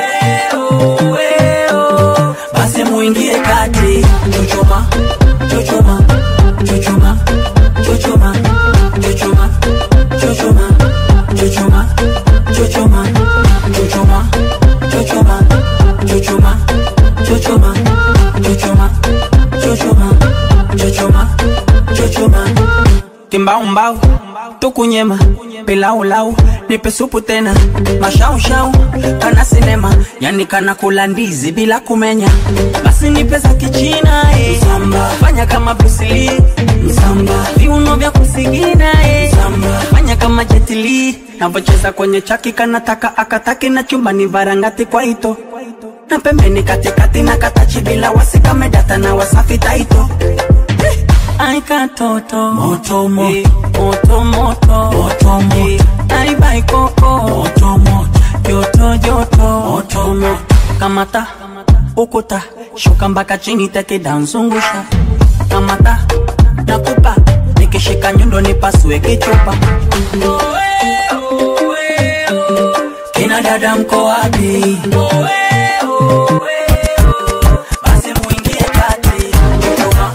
basi muingie kati chuchuma chuchuma chuchuma chuchuma chuchuma chuchuma chuchuma chuchuma chuchuma chuchuma chuchuma chuchuma chuchuma chuchuma chuchuma chuchuma kimbaumbau tukunyema pilaulau nipe supu tena mashaushau kana sinema yani kana kula ndizi bila kumenya basi nipe za kichina eh. Msamba. fanya kama brusili msamba viuno vya kusigina eh. Msamba. fanya kama jetili navocheza kwenye chaki kanataka akataki na chumbani varangati kwa ito na pembeni katikati na katachi bila wasikamedata na wasafi taito Ai katoto moto moto moto moto moto moto Ai bai koko moto moto joto joto moto moto kamata ukuta shuka mpaka chini teke danzungusha kamata nakupa nikishika nyundo nipasue kichupa kina dada mko wapi basi muingie kati chuchuma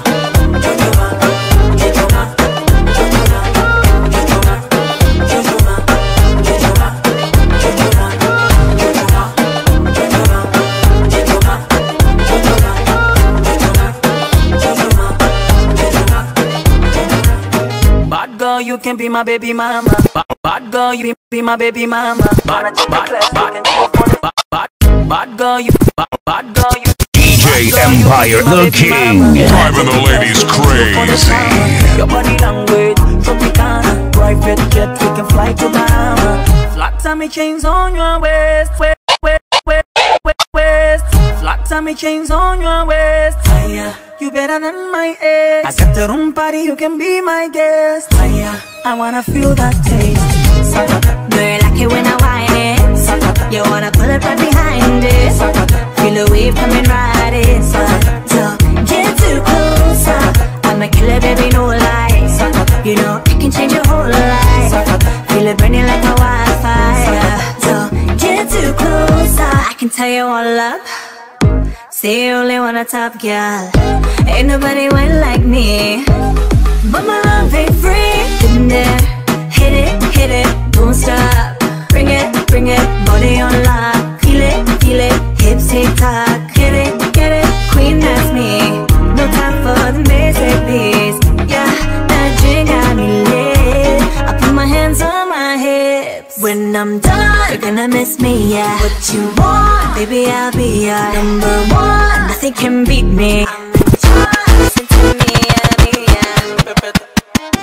Bad girl, you can be my baby mama. Bad, bad girl, you can be my baby mama. Bad, bad, bad, bad, bad, bad girl, you, bad, bad girl, you. DJ Empire the King. Driving the ladies crazy. Your body language, Tropicana, private jet, we can fly to Bahama. Flat tummy chains on your waist, waist, waist, waist, waist, waist. Flat tummy chains on your waist. Higher, you better than my ex. I got the room party, you can be my guest. Higher, I wanna feel that taste. Girl, I like it when I whine it. You wanna pull it right behind it. Feel the wave coming right in. So, don't get too close. I'm a killer, baby, no lies. You know I can change your whole life. Feel it burning like a wildfire. Don't get too close. I can tell you all up. Say you only want a top girl. Ain't nobody went like me. But my love ain't free. In there, hit it, hit it, don't stop. Bring it, bring it, body on lock. Feel it, feel it, hips tick tock. Get it, get it, queen that's me. No time for the basic beats. Yeah, that drink got me lit. I put my hands on my hips. When I'm done, you're gonna miss me, yeah. What you want, baby, I'll be your number one. Nothing can beat me. I'm in charge. Listen to me, I'll be your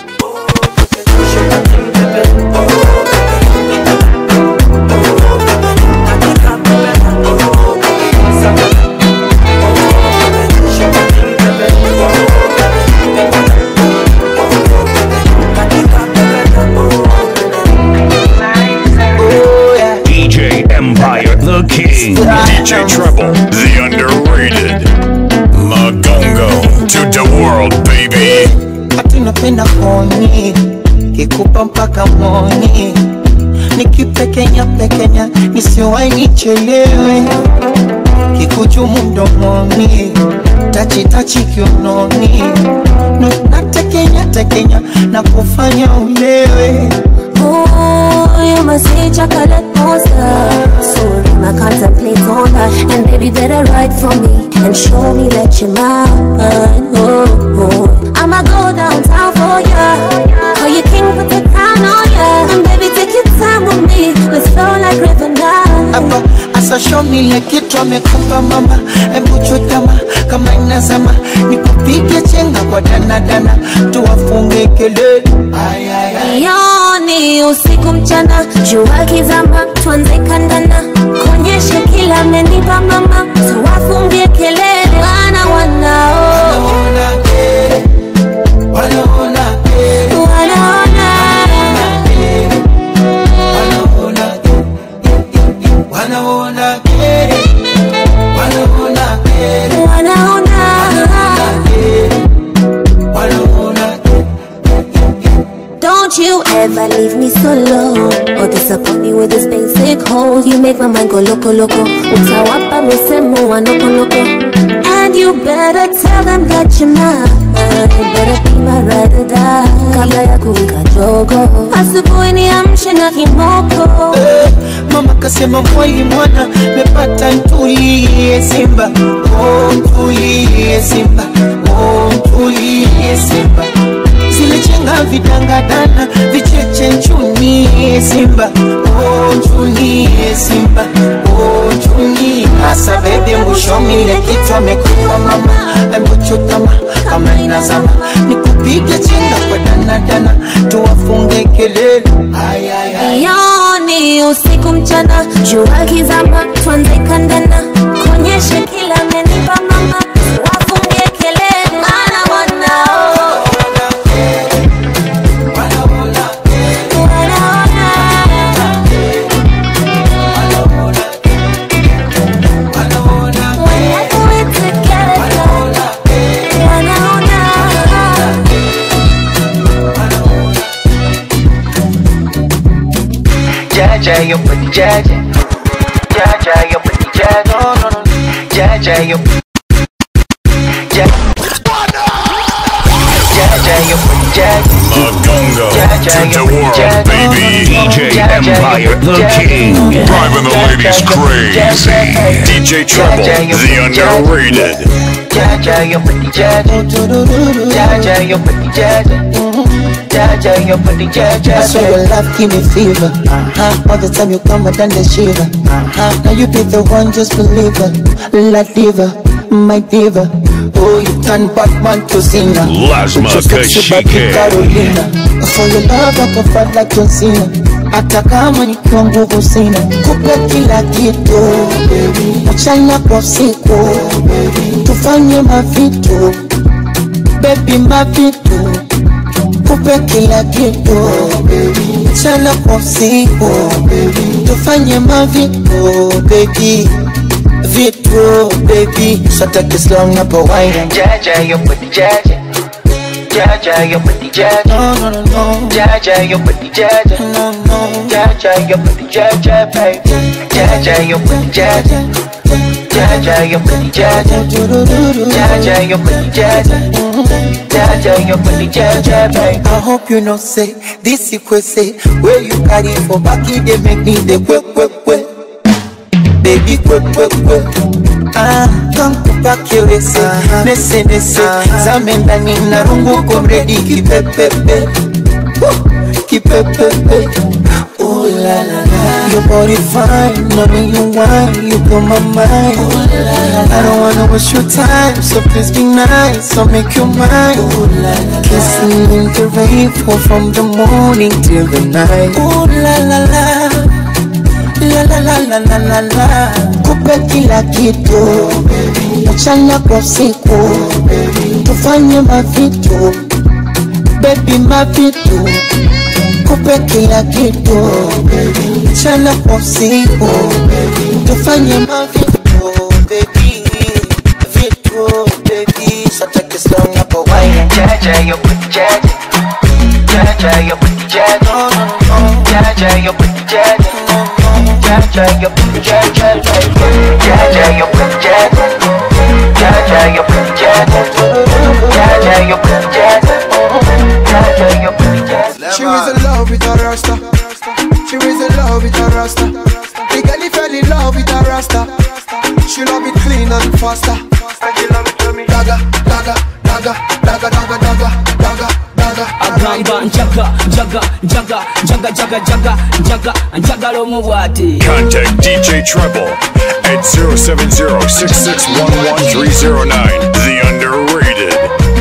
DJ Empire the King. DJ Treble, the underrated. Magungo to the world, baby. Hatuna napenda koni kikupa mpaka moni nikipekenya pekenya nisiwai nichelewe kikuchumu mdomoni tachitachi kiunoni Nu- natekenya tekenya na kufanya ulewe Ooh, you must say chocolate monster. So I contemplate on that. And baby, better write for me and show me that you're mine. Oh, oh. I'ma go downtown for ya. Call you king, put the crown on ya. And baby, take your time with me. Let's flow like river now. hapa asa show me ile kitu amekupa mama hebu chutama kama inazama nikupige chenga kwa danadana tuwafunge kelele Ay, ay, ay. Yoni usiku mchana, jua kizama, tuanze kandana, kuonyeshe kila amenipa mama, tuwafungie kelele, wana wanao wanaona wanaona wanaona kere wanaona kere wanaona Don't you ever leave me solo or disappoint me with this basic hole. You make my mind go loco loco. Utawapa misemo wa noko noko. And you better tell them that you're mine. Better be my ride or die. Kabla ya kuwika jogo. Asubuhi niamshe na kimoko. mama kasema mwali mwana mepata ntulie simba oh, ntulie simba oh, ntulie simba zile chenga vidangadana vicheche nchunie simba oh, nchunie simba oh, nchunie hasa bebe mwishomile kichwa mekupa mama embuchutama kama inazama nikupige chenga kwa danadana tuwafunge kelele ay, ay, ay. Yoni usiku mchana, jua kizama, tuanze kandana, kuonyeshe kila amenipa mama, wafungie kelele, maana wanao Jaja, yo pretty Jaja. Jaja, yo pretty Jaja. No, no, no. Jaja, yo. Jaja, Jaja, yo pretty Jaja. Magunga Jaja, to yo the pretty world, Jaja. baby. DJ Empire, the king. Driving the ladies crazy. DJ Trouble, the underrated. Jaja, yo pretty Jaja. Jaja, yo pretty Jaja. Jaja, yo pretty Jaja. I swear your love give me fever. Uh-huh. All the time you come, I done the shiver. Uh-huh. Now you be the one, just believe it. La diva, my diva. Oh, you turn Batman to Cena. Lasma With your sexy body, Kashike. Carolina. For your love, I can fight like John Cena. Hata kama nikiwa nguvu sina, kupe kila kitu mchana kwa usiku, tufanye mavitu baby, mavitu kupe kila kitu mchana kwa usiku, tufanye mavitu baby vitu baby, so take it slow napo wine jaja yo put jaja Jaja, yo pretty Jaja. No, no, no, no. Jaja, yo pretty Jaja. No, no. Jaja, yo pretty Jaja, baby. Jaja, yo pretty Jaja. Jaja, yo pretty Jaja. Jaja, yo pretty Jaja. Jaja, yo pretty Jaja, baby. I hope you know say this you could say where you carry for back it they make me the quick, quick, quick. Baby, quick, quick, quick. Ah, kamkupa kiwese nese nese zame ndani na rungu komredi kipepepe Woo, kipepepe Ooh la la la Your body fine, now when you whine, you blow my mind Ooh la la la I don't wanna waste your time, so please be nice, I'll make you mine Ooh la la la Kissing in the rain, pour from the morning till the night Ooh la la la la la la la la la la kupe kila kitu mchana kwa usiku tufanye mavitu bebi mavitu kupe kila kitu mchana kwa usiku tufanye mavitu bebi vitu bebi so take it slow napo wine jaja yo put jaja Jaja, your booty jaja. Jaja, your booty jaja. Jaja, your booty jaja. Jaja, your booty jaja. Jaja, your booty jaja. Jaja, your booty jaja. Jaja, your booty jaja. She was in love with a rasta. She was in love with a rasta. The girl he fell in love with a rasta. She love it clean and faster. Daga, daga, daga, daga, daga, daga, daga, daga. agamba njaga njaga njaga njaga njaga njaga njaga njagala omubwati Contact DJ Treble at 070-6611-309. The underrated.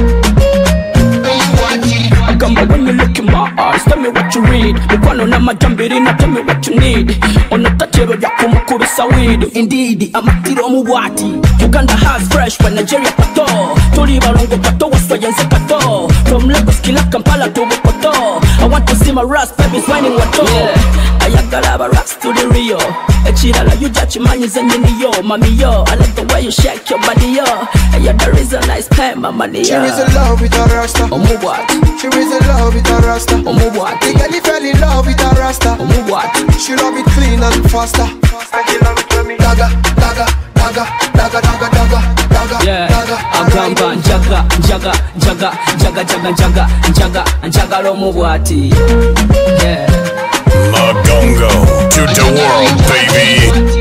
agamba when you look in my eyes tell me what you read mukwano n'amajambirina tell me what you need onotatero lyakumukubisa weed indeed amatiro omubwati uganda has fresh when nigeria pato tuli balongo pato waswayense kato from lagos kila kampala to bukoto i want to see my ras babies whining wato ayagala aba ras to the rio ekirala yuja kimanyize nyiniyo mamiyo i like the way you shake your body yo and you're the reason i spend my money She yo was in love with a rasta. omubwati She was in love with a rasta. omubwati The girl he fell in love with a rasta. omubwati She love it clean and faster. Daga, daga, daga, daga, daga, daga, daga, Yeah, daga. agamba njaga njaga njaga njaga njaga njaga njaga njagala omubwati yeah. Magongo to the world, baby.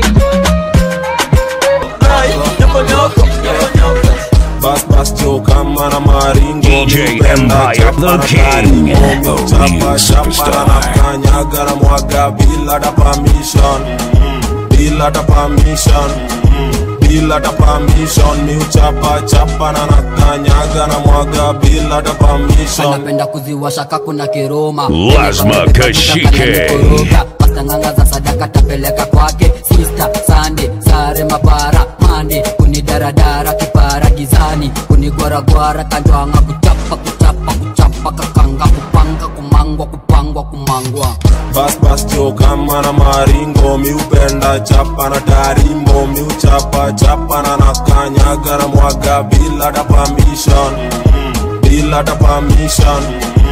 Bas bas jo kama na maringo DJ Empire, the king. Chapa chapa na kanyaga na mwaga bila da permission Bila da permission Bila da permission Mi uchapa chapa na nakanyaga na mwaga bila da permission anapenda kuziwasha kakuna kiroma Lazima Kashike. pastanganga za sadaka tapeleka kwake sista sande sare mapara mande kunidaradara kipara gizani kunigwaragwara kanjwanga kuchapa kuchapa kuchapa kakanga kupanga kumangwa kupangwa kumangwa Bas bas jo kama na maringo Mi upenda chapa na tarimbo Mi uchapa chapa na nakanyaga na mwaga bila da permission Bila da permission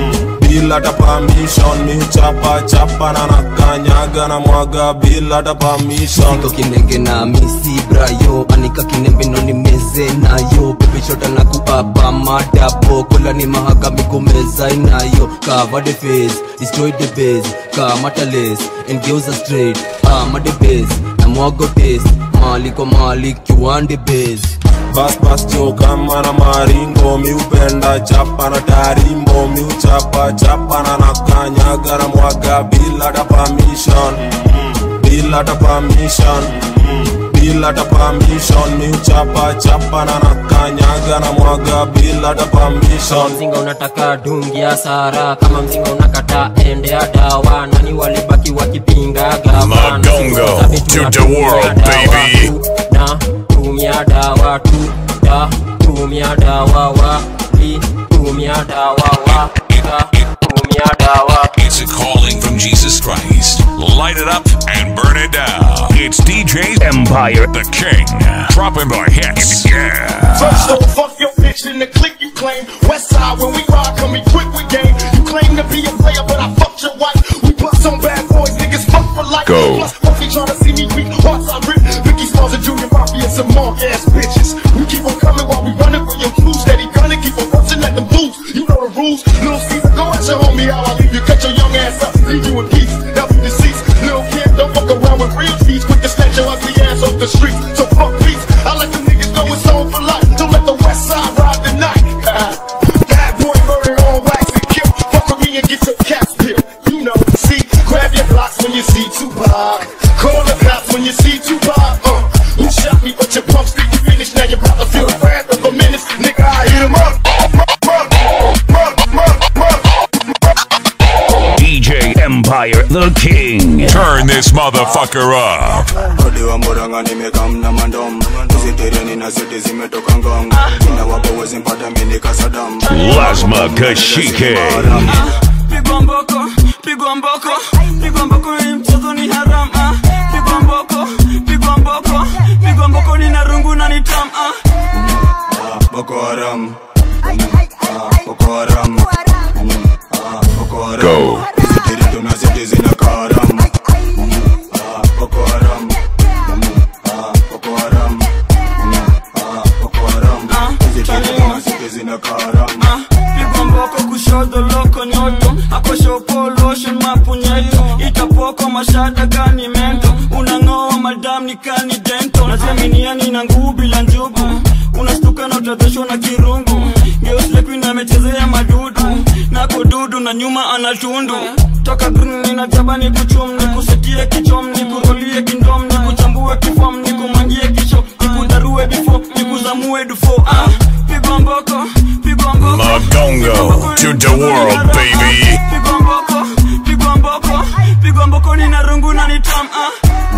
Bila da permission Mi uchapa chapa na nakanyaga na mwaga bila da permission Niko kinenge na misi brayo anika kinembe no ni meze nayo pepe shota na kuapa madabo kola ni mahakami kumeza inayo cover the face destroy the base kamata lace and girls are straight ama the base na mwago taste mali kwa mali kiwande base Bas bas jo kama na maringo Mi upenda chapa na tarimbo Mi uchapa chapa na nakanyaga na mwaga bila da permission Bila da permission Bila da permission Mi uchapa chapa na nakanyaga na mwaga bila da kama permission mzinga unataka dungi ya sara kama mzinga unakata ende ya dawa nani walibaki wakipinga gavana Magongo to the world, baby. na tumia dawa tu da tumia dawa wa li tumia dawa wa da tumia dawa It's a calling from Jesus Christ. Light it up and burn it down. It's DJ Empire. the King. Dropping the hits. Yeah. First don't fuck your bitch in the click you claim. West side when we ride, come equipped with game. You claim to be a player, but I fucked your wife. We bust some bad boys, niggas fuck for life. Go. Plus, fuck they tryna see me weak. Hearts I rip. Vicky Smalls and Junior Mafia, some mark ass bitches. We keep on coming while we running for your crew. Steady gunning, keep on busting at them boots. You know the rules. Little Caesar, go at your homie, how I leave you. Cut your young ass up, leave you in peace. Help you deceased. Little kid, don't fuck around with real thieves. Quick to snatch your ugly ass off the streets. So fuck peace. I let them niggas know it's on for life. Don't let the west side ride the night. Bad boy murder on wax and kill. Fuck with me and get your caps peeled. You know, see, grab your blocks when you see Tupac. Call the cops when you see Tupac. Uh, you shot me, but your pumps think you finished. Now you're about to feel the wrath of a menace. Nigga, I hit him up. DJ Empire, the king. Turn this motherfucker up. Odi wa mburanga nimekamna mandom Usitereni na seti zimetoka ngong Ina wapo wezi mpata mini kasadam Lazima Kashike. pigwa mboko pigwa mboko pigwa mboko hii mchezo ni haram ah. pigwa mboko pigwa mboko pigwa mboko ni na rungu na ni tam ah. Boko Haram Ah, Boko Haram Ah, Boko Haram Bongo. tunazidi zina karam Ah, Boko Haram Ah, Boko Haram Ah, Boko Haram Hizi vitu tunazidi zina karam pigwa mboko kushoto loko nyoto akoshopo lotion mapunyeto itapoko mashada gani mento unang'oa madam ni kani dento najaminiani na nguu bila njugu unastuka na utadhoshwa na kirungu geuslekuin amechezea madudu nako dudu na nyuma ana tundu toka green ninajaba ni kuchum ni kusetie kichom ni kurolie kindom ni kuchambue kifom ni kumangie kisho ni kudarue bifo ni kuzamue dufo ah, pigwa mboko pigwa mboko Magongo to the world, baby. pigwa mboko pigwa mboko pigwa mboko ni na rungu na ni tam ah.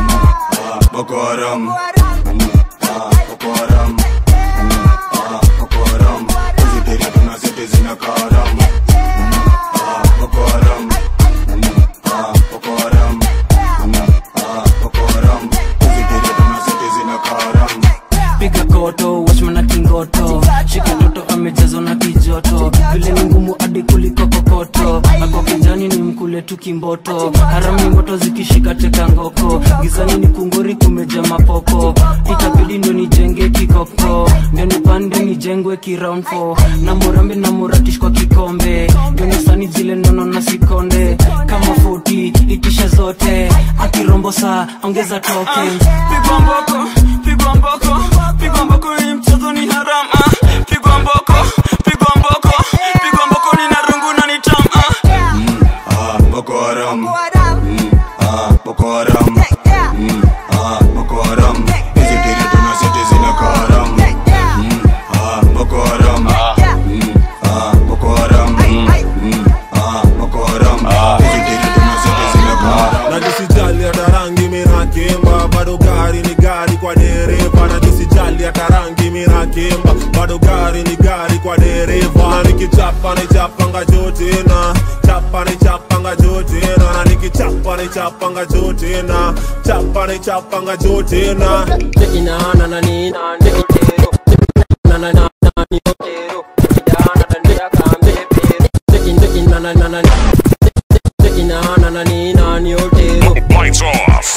Boko Haram Ah, Boko Haram Ah, Boko Haram Hizi vitu tunazidi zina karam Ah, Boko Haram Ah, Boko Haram Ah, Boko Haram Hizi vitu tunazidi zina karam piga koto wachman na kingoto shika toto amejazwa na kijoto vile ni ngumu hadi kuliko kokoto ako kijani ni mkule tu kimboto harami moto zikishika teka ngoko gizani ni kungori kumeja mapoko itabidi ndo nijenge kikoko ndio nipande nijengwe kiround four na murambe na muratish kwa kikombe ndio nisani zile nono na sikonde kama foti itisha zote akirombo saa ongeza tokens pigwa mboko pigwa mboko pigwa mboko hii mchezo ni haram ah. pigwa mboko pigwa mboko pigwa mboko ni na rungu na ni tam ah. Ah, Boko Haram Mm, ah, Boko Haram Mm, ah, Boko Haram Hizi vitu tunazidi zina karam Mm, ah, Boko Haram Mm, ah, Boko Haram Mm, ah, Boko Haram Hizi vitu tunazidi zina karam najisijali hata rangi minakimba bado gari ni gari kwa dereva najisijali hata rangi minakimba bado gari ni gari kwa dereva na nikichapa nichapanga jotena chapa nichapanga jotena na nikichapa nichapanga jotena chapa nichapanga jotena Tekinana na ni na tekitero na na na na ni otero tekidana na ndia kambe pero tekin tekin na na na na tekinana na ni na ni otero Lights off.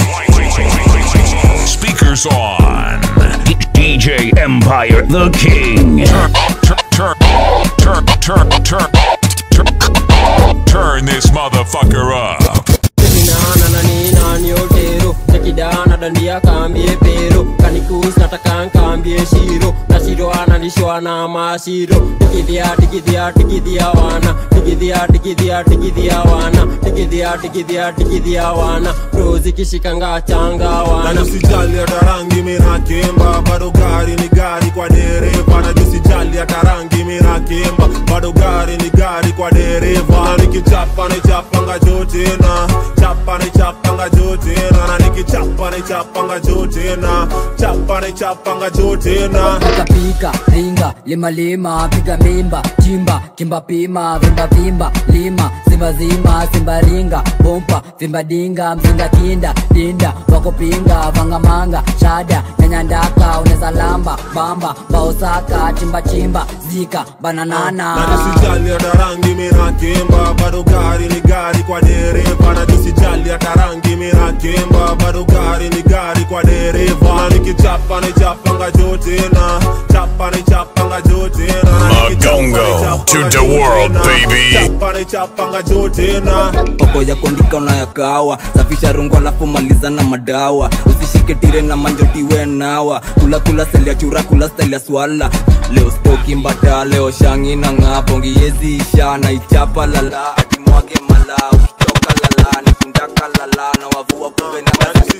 Speakers on. D- DJ Empire, the king. Turn, turn, turn, turn, turn, turn, turn this motherfucker up. tekinana na ni na ni otero tekidana dandia kambie pero kanikus nataka nkambie shiro na shiro analishwa na mashiro tikidhia tikidhia tikidhia wana tikidhia tikidhia tikidhia wana tikidhia tikidhia tikidhia wana rozi kishikanga changa na wana nisijali hata rangi minakimba bado gari ni gari kwa dereva na nisijali hata rangi minakimba bado gari ni gari kwa dereva na nikichapa nichapanga jotena chapa nichapanga jotena na nikichapa nichapanga jotena chapa nichapanga jotena pika pika ringa lima lima piga mimba chimba kimba pima vimba vimba lima simba zima simba ringa bompa vimba dinga mzinga kinda dinda wako pinga vanga manga shada nyanya ndaka uneza lamba bamba baosaka chimba chimba zika bananana na nisijali hata rangi minakimba bado gari ni gari kwa dereva na nisijali hata rangi minakimba bado gari ni gari kwa dereva na nikichapa nichapanga jotena chapa nichapanga jotena na nikichapa Magongo to the world, baby. chapa nichapanga jotena poko ya kuandika unayakawa safisha rungu alafu maliza na madawa usishike tire na manjotiwe nawa kula kula seli ya chura kula style ya swala leo stoki mbata leo shangi na ng'apongi yezi isha na ichapa lala ati mwage mala ukitoka lala nikundaka lala na wavua kumbe na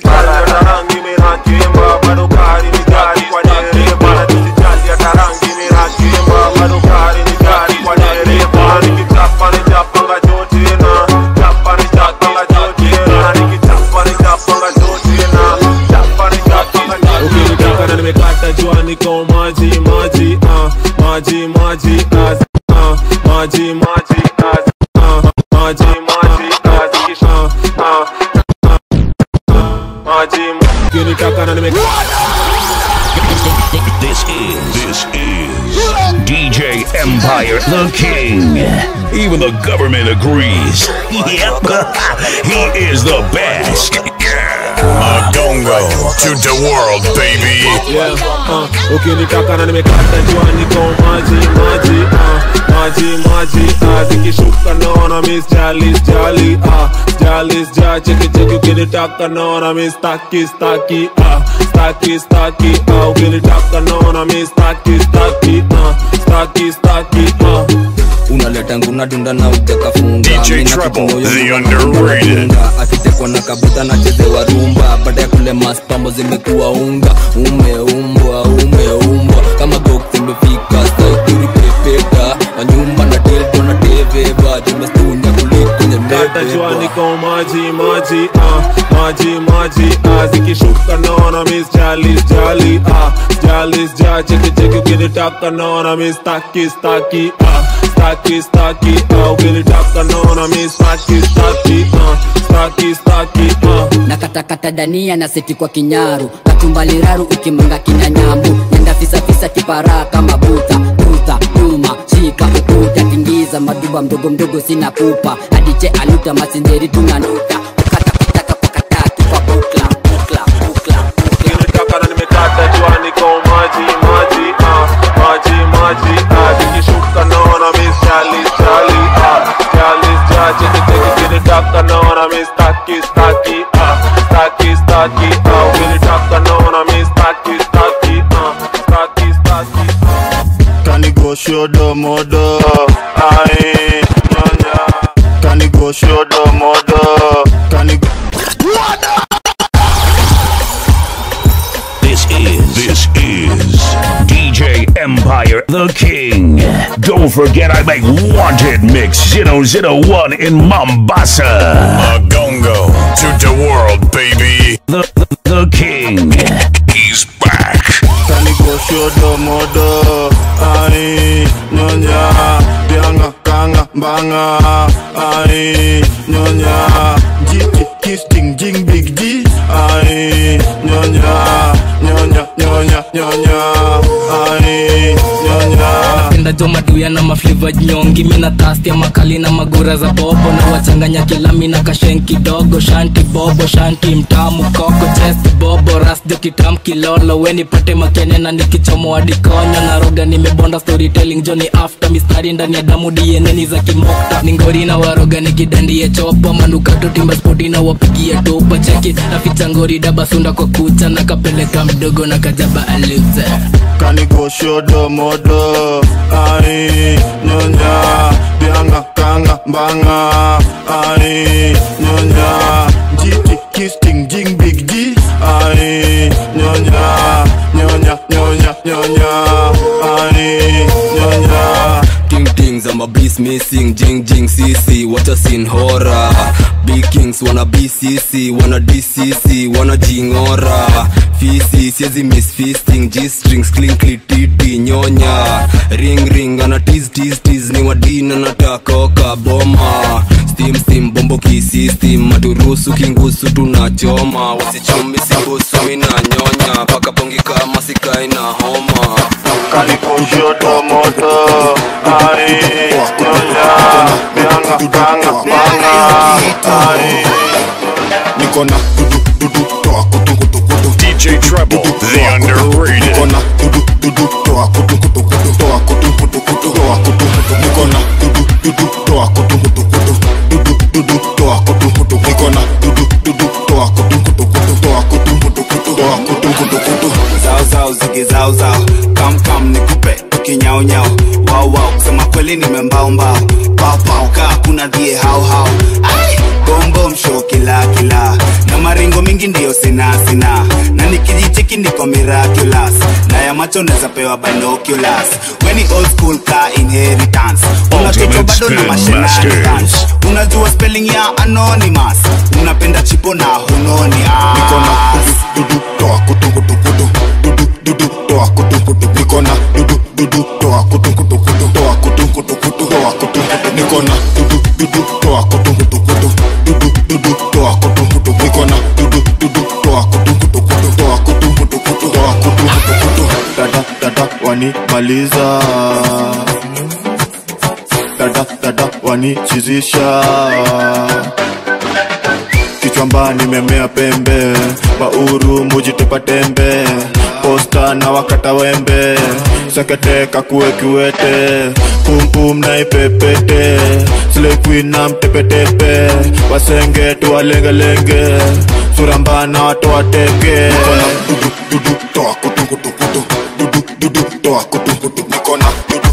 rangi minakimba bado gari ni gari kwa dereva na nisijali hata rangi minakimba bado gari ni gari kwa dereva na nikichapa nichapanga jotena chapa nichapanga jotena na nikichapa nichapanga jotena chapa nichapanga jotena ukinitaka na nimekata jua niko maji maji ah maji maji ah ah maji maji ah ah maji maji ah ah ah maji ukinitaka na nimekata This is this is DJ Empire, the king. Even the government agrees. Yep, he is the best. Magongo to the world, baby. Yeah, uh, ukinitaka na nimekata jua niko maji maji uh, maji maji uh, zikishuka naona miss jalis jali uh, jalis ja cheki cheki ukinitaka naona miss staki staki uh, staki staki uh, ukinitaka naona miss staki staki uh, staki staki uh. unaleta nguna dunda na ujakafunga DJ Mina Treble, kitu moyo the nyuma underrated. unadunga. akitekwa na kabuta na chezewa rumba baada ya kule maspambo zimekuwa unga umeumbwa umeumbwa kama gok zimefika staikuri pepeta wanyumba na tildo na teveva jimestunya kuliko kwenye Kata jua mebeba niko maji maji uh, maji maji uh, zikishuka naona miss jalis jali uh, jalis ja cheki cheki ukinitaka naona miss staki staki uh, staki staki uh, ukinitaka naona miss staki staki uh, staki staki uh. na katakata dania na seti kwa kinyaru katumbaliraru ukimanga kina nyambu nenda fisafisa kiparaa kama buta buta nyuma shika ukuta tingiza maduba mdogo mdogo sina pupa adiche aluta masinzeri tunanuta Ukinitaka na nimekata jua niko maji maji uh, maji maji uh, zikishuka naona miss jalis jali uh, jalis ja cheki cheki ukinitaka naona miss staki staki uh, staki staki uh, ukinitaka naona miss staki staki uh, staki staki Can you go show the mother? Aye, nyanya. Can you go show the mother? Can you This is this is DJ Empire, the king. Don't forget I make Wanted Mix 001 in Mombasa. Magongo to the world, baby. The, the, the king. He's back. Can you go show the mother? Aye, nyanya. Bianga, kanga, banga. Aye, nyanya. Jiki, kiss, ting, jing, big G. Aye, nyanya. Nyanya, nyanya, nyanya. Aye, nyanya. napenda jo maduya na mafliva nyongi mina tasti ya makali na magura za bobo na wachanganya kilami na kashen kidogo shanti bobo shanti mtamu koko chest bobo rasjo kitam kilolo we nipate makene na nikichomoa dikonyo na roga nimebonda storytelling joni after mistari ndani ya damu dieneni za kimokta ningori na waroga nikidandie chopa manukato timba spoti na wapigie topa cheki naficha ngori dabasunda kwa kucha na kapeleka mdogo na kajaba aluze Can you go show the mother? Aye, nyonya, bianga, kanga, banga. Aye, nyonya, jiki, kiss, ting, jing, big G. Aye, nyonya, nyonya, nyonya, nyonya. Aye, nyonya. Ting tings, I'm a beast missing, jing jing CC, what a scene horror. Big kings wanna BCC, wanna DCC, wanna jingora. Fisi, siezi miss feasting, G strings, clinkly titi, nyonya. Ring ring, ana tease tease tease, ni wadina natakoka boma. Steam steam, bombo kisistem, maturusu kingusu tunachoma. Wasichumi simbusu, mina nyonya, paka pongi kama sikai na homa. Can you go show the mother? Aye, nyonya, bianga, kanga, banga. Aye, niko na dudu dudu toa kutu kutu kutu DJ Treble, the underrated. niko na dudu dudu toa kutu kutu kutu toa kutu kutu kutu toa kutu kutu niko na dudu dudu toa kutu kutu kutu dudu dudu toa kutu kutu niko na dudu dudu toa kutu kutu kutu toa kutu kutu kutu toa kutu kutu kutu zao zao zige zao zao kam kam nikupe tukinyao nyao wao wao kusema kweli nimembao mbao pao pao kaa kuna dhie hao hao Ai, bom bom show kila kila na maringo mingi ndiyo sina sina na nikijicheki niko miraculous na ya macho naweza pewa binoculars weni old school ka inheritance unatoto bado na mashenanigans unajua spelling ya anonymous unapenda chipo na hunoni niko na ah. dudu dudu toa kutu kutu kutu dudu dudu toa kutu kutu niko na dudu dudu toa kutu kutu kutu toa kutu kutu kutu toa kutu kutu niko na dudu dudu toa kutu kutu kutu dudu dudu toa kutu kutu niko na dudu dudu toa kutu kutu kutu toa kutu kutu kutu toa kutu kutu kutu dada dada wanimaliza wanichizisha kichwamba nimemea pembe bauru mujitupa tembe posta na wakata wembe sekete kakue kiwete pumpum na ipepete slequin na mtepetepe wasenge tuwalengelenge surambana watu wateke nikona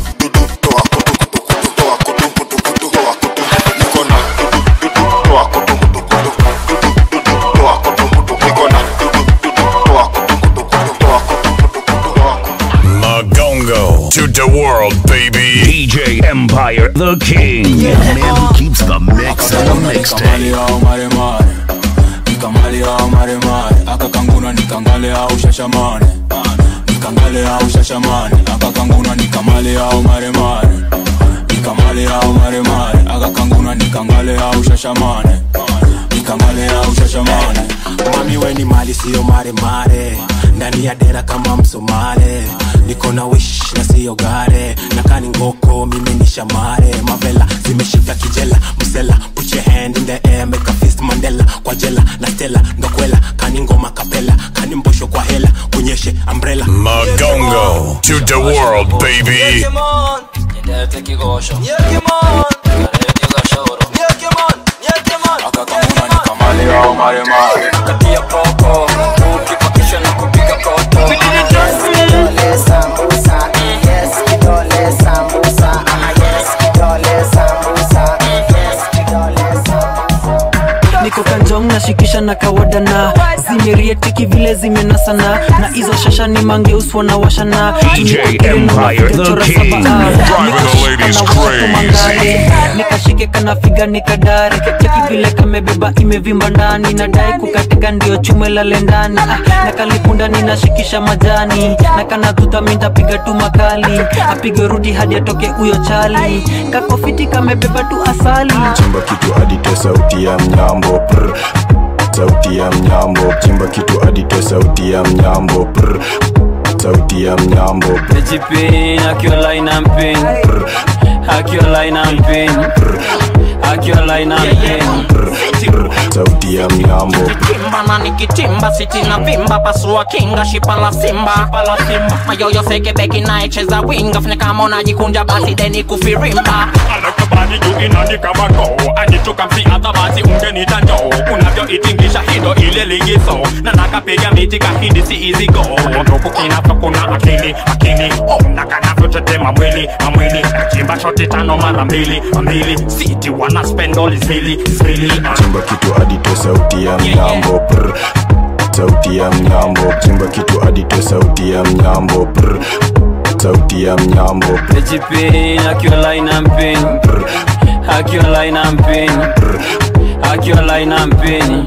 Magongo to the world, baby. DJ Empire, the king. The man who keeps the mix and the mixtape. nikamale au maremare akakanguna nikangale au shashamane nikangale au shashamane akakanguna nikamale au maremare nikamale au maremare akakanguna nikangale au shashamane nikamale au shashamane mami weni mali siyo maremare ndani ya dera kama msomale niko na wish na siyo gare na kani ngoko mimi ni shamare mavela zimeshika kijela msela put your hand in the air make a fist mandela kwa jela na stela ndokwela kani ngoma kapela kani mbosho kwa hela kunyeshe umbrella Magongo to the world, baby. nikamale au maremare katia poko ukipakisha na kupiga koto niko kanjong nashikisha na kawadana zimerietiki vile zimenasana na hizo shasha ni mangeuswa na washana DJ Empire, the king. Driving the ladies crazy. nikashike kanafiga nikadare cheki vile kamebeba imevimba ndani nadai kukateka ndio chume lale ndani ah, na kalipunda ninashikisha majani na kanatuta mintapiga tu makali apige rudi hadi atoke huyo chali kakofiti kamebeba tu asali chimba kitu adite sauti ya mnyambo prr. sauti ya mnyambo chimba kitu adite sauti ya mnyambo prr. sauti ya mnyambo prr. Nejipin, akiwa line and pin Akiwa line and pin Akiwa line and pin sauti ya mnyambo Kimba na nikitimba siti na vimba pasua kinga shipa la simba mayoyo seke beki naicheza winga fanya kama unajikunja basi deni kufirimba anakabani juu inaandika bako anichukamsiadha basi ungenita njoo unavyoitingisha hindo ile ligizo na nakapiga miti kahindi si izigo nduku kinafokuna akili akili oh, na kanavyotetema mwili mamwili nachimba shoti tano mara mbili mbili siti wana spendoli zili zili chimba kitu adite sauti ya mnyambo prr. sauti ya mnyambo chimba kitu adite sauti ya mnyambo prr. sauti ya mnyambo prr. Nejipin, akiwa line and pin Akiwa line and pin Akiwa line and pin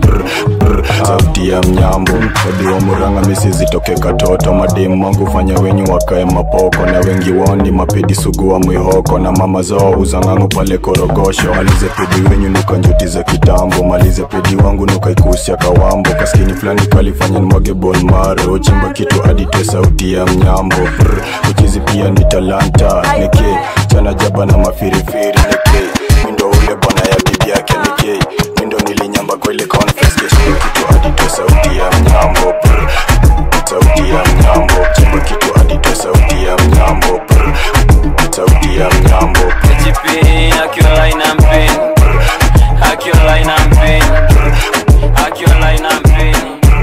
sauti ya mnyambo wadiwa muranga misi zitoke katoto mademu wangu fanya wenyu wakae mapoko na wengi woni mapedi sugu wa mwihoko na mama zao uzang'angu pale korogosho malize pedi wenyu nuka njuti za kitambo malize pedi wangu nuka ikusia kawambo kaskini fulani kalifanya nimwage bolmaro chimba kitu adite sauti ya mnyambo Brr, uchizi pia ni talanta neke chana jaba na mafirifiri neke mindo ule bwana ya bibi yake neke mindo nilinyamba kwa ile conference kesho kitu adite sauti ya mnyambo Brr, sauti ya mnyambo chimba kitu adite sauti ya mnyambo Brr, sauti ya mnyambo Nejipin, akiwa line and pin Akiwa line and pin Akiwa line and pin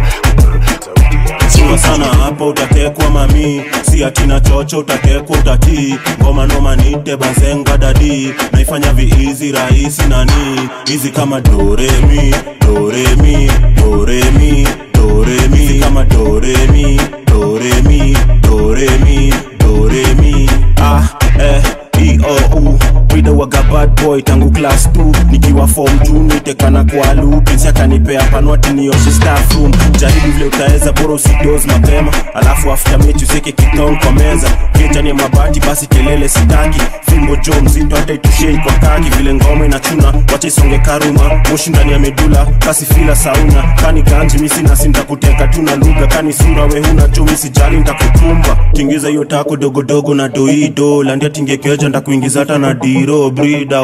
chua sana hapo utatekwa mami si atina chocho utatekwa utatii ngoma noma nite bazenga dadi naifanya viizi rahisi nani hizi kama doremi doremi doremi doremi hizi kama doremi doremi doremi doremi ah eh iou Wida waga bad boy tangu class 2 nikiwa form 2 nitekana kwa loop Prince akanipea panwati nioshe staff room jaribu vile utaweza bora usidoze mapema alafu after mechi useke kitong kwa meza kichani ya mabati basi kelele sitaki fimbo jo mzito hata itushei kwa kaki vile ngoma inachuna wacha isonge karuma moshi ndani ya medula kasi fila sauna kani ganji misi nasi ntakuteka tu na lugha kani sura we huna jo misi jali ntakukumba tingiza hiyo tako dogodogo na doido landia tingekeja ntakuingiza hata na diro brida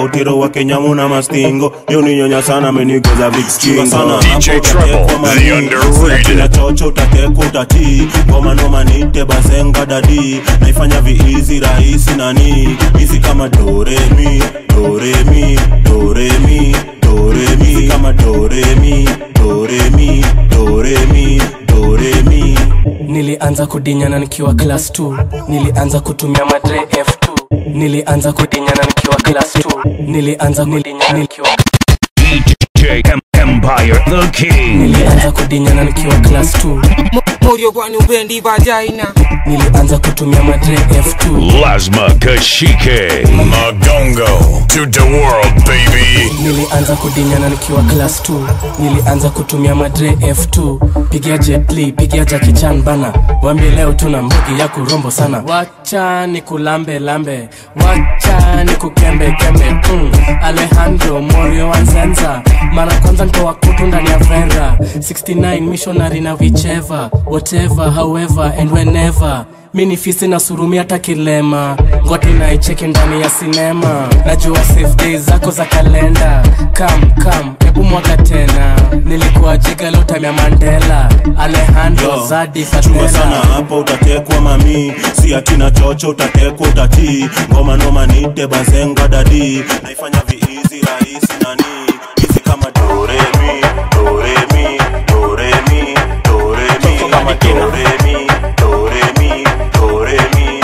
utiro wa kenyamu na mastingo yoninyonya sana amenigoza vikskingo sana DJ hapo Trouble, utatekwa the mami. underrated. Kila chocho utakekwa utatii ngoma noma nite bazenga dadi naifanya viizi rahisi nani hizi kama doremi doremi doremi doremi hizi kama doremi doremi doremi doremi nilianza kudinyana nikiwa class 2 nilianza kutumia madre f2 nilianza kudinyana nikiwa class 2 nilianza kudinyana nikiwa DJ Em- Empire the King. nilianza kudinyana nikiwa class 2 moyo kwani upendi vagina nilianza kutumia madre f2 Lasma Kashike. Magongo to the world, baby. nilianza kudinyana nikiwa class 2 nilianza kutumia madre f2 pigia jetli pigia jakichan bana wambie leo tuna mbugi ya kurombo sana wacha ni kulambe lambe wacha ni kukembe kembe mm. alejandro morio wanzenza mara kwanza ntoa kutu ndani ya vera 69 missionary na whichever whatever however and whenever mi ni fisi na surumi hata kilema ngwati naicheki ndani ya sinema najua safe days zako za kalenda kam kam hebu mwaka tena nilikuwa jiga lotamya mandela alejandro Yo, zadi fatela sana hapo utatekwa mami si atina chocho utatekwa utatii ngoma noma nite bazenga dadi naifanya viizi rahisi nani hizi kama doremi doremi doremi doremi kama doremi doremi doremi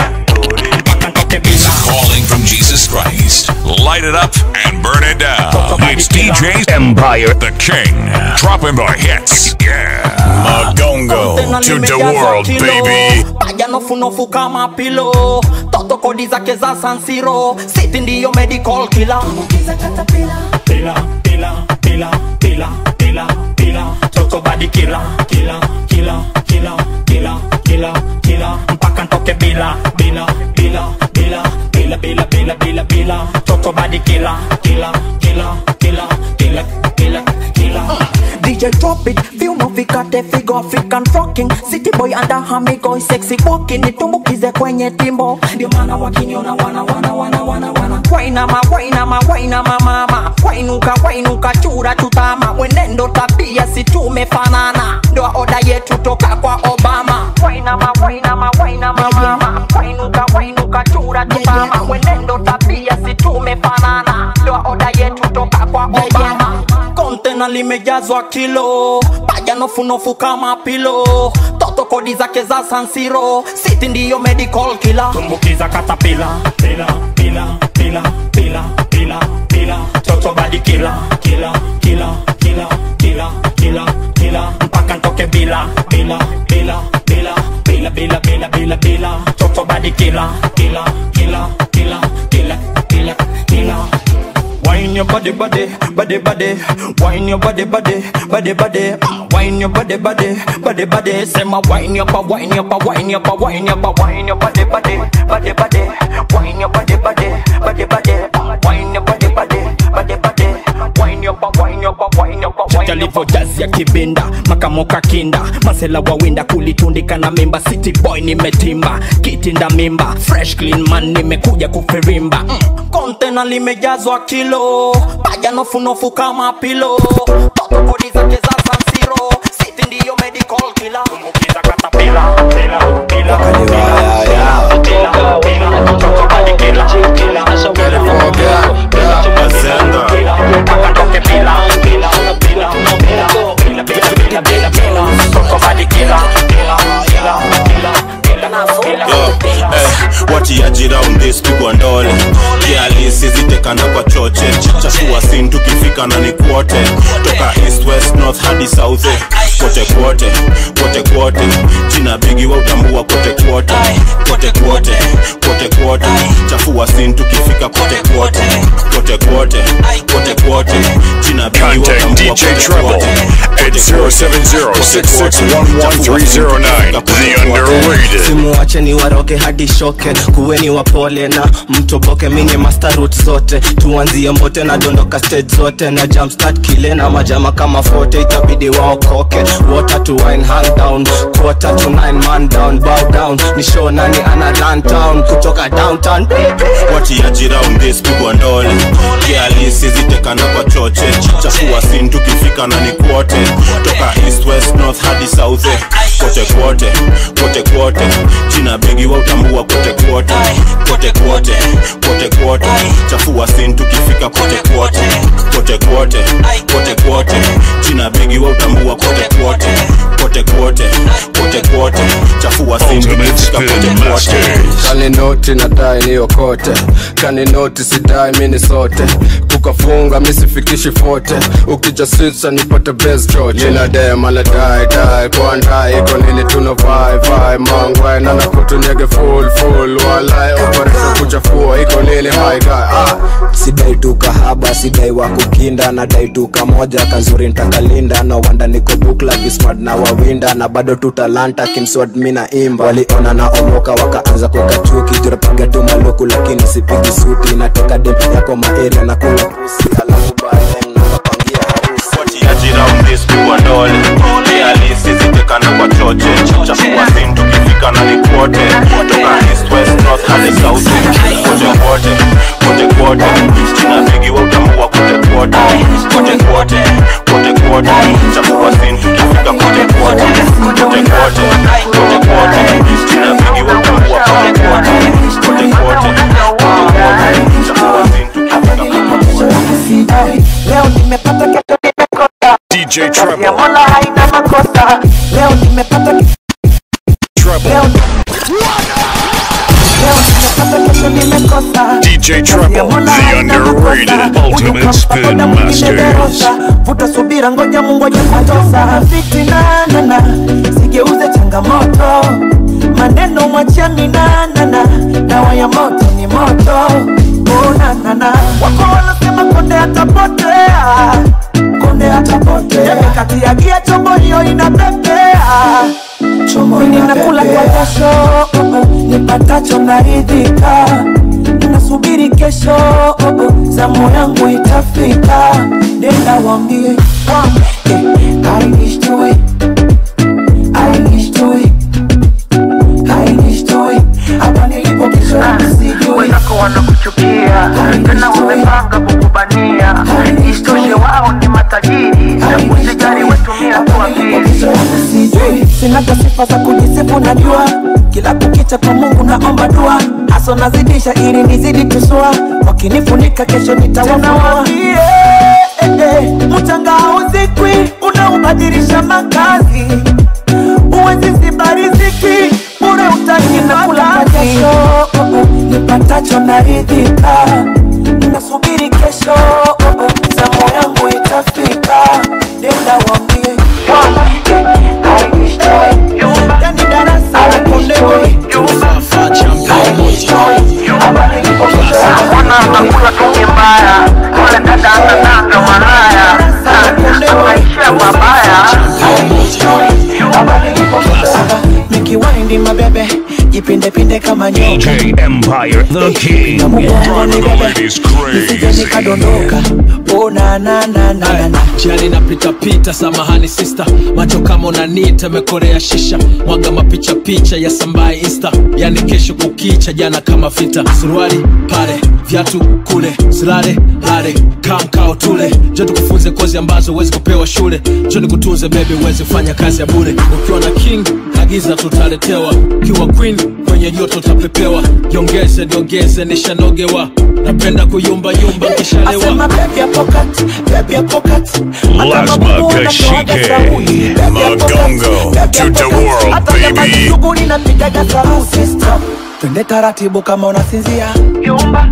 Calling from Jesus Christ. Light it up and burn it down. It's DJ Empire the King. Dropping the hits. Yeah. Magongo to the world, baby. paja nofunofu kama pilo toto kodi zake za sansiro siti ndiyo medical killer Pila, pila, pila, pila, pila, pila. Toto body killer, killer, killer, killer, killer, killer, killer. Mpaka ntoke bila, bila, bila, bila, bila, bila, bila, bila, bila. Toto body killer, killer, killer, killer, killer, killer, killer. DJ drop it, viuno vikate figo African rocking City boy under hamigo sexy walking Nitumbukize kwenye timbo Ndio maana wakiniona wana wana wana wana wana Wainama wainama wainama mama Wainuka wainuka chura tutama Mwenendo tabia si tumefanana Ndoa oda yetu toka kwa Obama Wainama wainama wainama mama Wainuka wainuka chura tutama Mwenendo tabia si tumefanana Ndoa oda yetu toka kwa Obama kontena limejazwa kilo paja nofunofu kama pilo toto kodi zake za sansiro siti ndiyo medical killer tumbukiza katapila pila pila pila pila pila pila toto body killer killer killer killer killer killer killer mpaka ntoke bila bila bila bila bila bila bila bila bila toto body killer killer killer killer killer killer killer Wine your body, body, body, body. Wine your body, body, body, body. Mm, Wine your body, body, body, body. Say my wine your pa, wine your pa, wine your pa, wine your pa, wine your body, body, body, body. Wine your body, body, body, body. Mm, Wine your body, body, body, body. Wine your pa, wine your pa, wine your pa, wine your pa. jazi ya kibinda makamoka kinda masela wawinda kulitundika na mimba city boy nimetimba kitinda mimba fresh clean man nimekuja kufirimba mm. kontena limejazwa kilo paja nofunofu kama pilo toto kodi zake za sansiro city ndiyo medical killer Tumbukiza katapila, pila, pila, pila, pila, pila. Toto body killer, killer, killer, killer, killer, killer. Mpaka ntoke bila, bila, bila, bila, bila, bila, bila, bila, bila. Toto body killer, killer, killer, killer, killer, killer. Yo, eh, watiaji round this pigwa ndole kialisizitekana kwa choche chafua sin tukifika na ni kwote toka east west north hadi south eh, kote kwote kote kwote jina bigi wa utambua kote kwote kote kwote kote kwote chafua sin tukifika kote kwote kote kwote kote kwote jina bigi wa Contact utambua DJ kote Trouble kwote at 0706611309. The underrated. simuwache ni waroge hadi shoke kuweni wapole na mtoboke minye mastarut zote tuanzie mbote na dondoka stage zote na jamstart kile na majama kama fote itabidi waokoke water to wine hand down quarter to nine man down bow down ni show nani ana run town kutoka downtown watiaji round this pigwa ndole kialisi zitekana kwa choche chafua sin tukifika na ni kwote toka east west north hadi south eh. kote kwote kote kwote china begi wa utambua kote kwote kote kwote kote kwote chafua sin tukifika kote kwote kote kwote kote kwote china begi wa utambua kote kwote kote kwote kote kwote chafua sin tukifika kote kwote kaninoti nadai niokote kaninoti sidai mini sote kukafunga misifikishi fote ukijasisa nipate best choche ninademaladai kwandai iko nini tuna vai vai mangwai nanakutunyege full full walai operation kuchafua iko nini haigai ah. sidai tu kahaba sidai wa kukinda nadai tu kamoja kazuri ntakalinda na wanda niko bukla vismart na wawinda na bado tu talanta kimswad mina imba waliona na omoka wakaanza kukachuki jurapiga tu maluku lakini sipigi suti nateka dem yako maeria na kula pusi alafu baadaye mnapapangia harusi watiaji round this pigwa ndole kialisi zitekana kwa choche chafua sin tukifika na ni kwote toka east west north hadi south eh. kote kwote kote kwote china begi wa utambua kote kwote kote kwote kote kwote chafua sin tukifika kote kwote kote kwote kote kwote china begi wa utambua kote kwote kote kwote kote kwote chafua sin tukifika Sidai, leo nimepata kesho nimekosa DJ ya mola haina makosa leo nimepata ke- leo leo nimepata kesho nimekosa DJ Treble, the underrated ultimate spin masters. vuta subira ngoja mungoja kutosa fitinanana sigeuze changamoto maneno mwachia minanana dawa ya moto ni moto unanana wako wanasema konde atapotea konde atapotea kati ya gia chombo hiyo inapepea chomoni nakula kwa jasho oh, oh, nipatacho naridhika nasubiri kesho oh, oh, zamu yangu itafika nenda wambie wambie I wish to it I wish to it I wish to it hapa nilipo kesho sijui wenzako wanakuchukia tena wamepanga kukubania isitoshe wao ni matajiri usijali wetumia tuambie sijui sina sifa za kujisifu najua kila kukicha kwa mungu naomba dua haso nazidisha ili nizidi tusua wakinifunika kesho nitawafua mchanga hauzikwi unaubadilisha makazi uwezi ziba riziki bure utaki na kula jasho nipatacho naridhika nasubiri kesho oh, oh, zamu yangu itafika nenda wambie yani darasa la kondewe Mbona unakula tunye mbaya? Yule dada anatanga maraya. Maisha mabaya. nikiwaindi mabebe jipindepinde kama DJ Empire, the king. nisije nikadondoka onanananana jani napitapita samahani sista macho kama unanita mekorea shisha mwaga mapicha picha ya sambaye insta yani kesho kukicha jana kama vita suruali pale vyatu kule silale lale kamkao tule jo tukufunze kozi ambazo huwezi kupewa shule jo nikutunze bebi uwezi kufanya kazi ya bure ukiwa na king agiza tutaletewa ukiwa queen kwenye joto tapepewa jiongeze niongeze nishanogewa napenda kuyumbayumba nkishalewa asema baby ya pocket baby ya pocket Lazma Kashike, Magongo, to the world, baby. shughuli napigaga sauti stop twende taratibu kama unasinzia yumba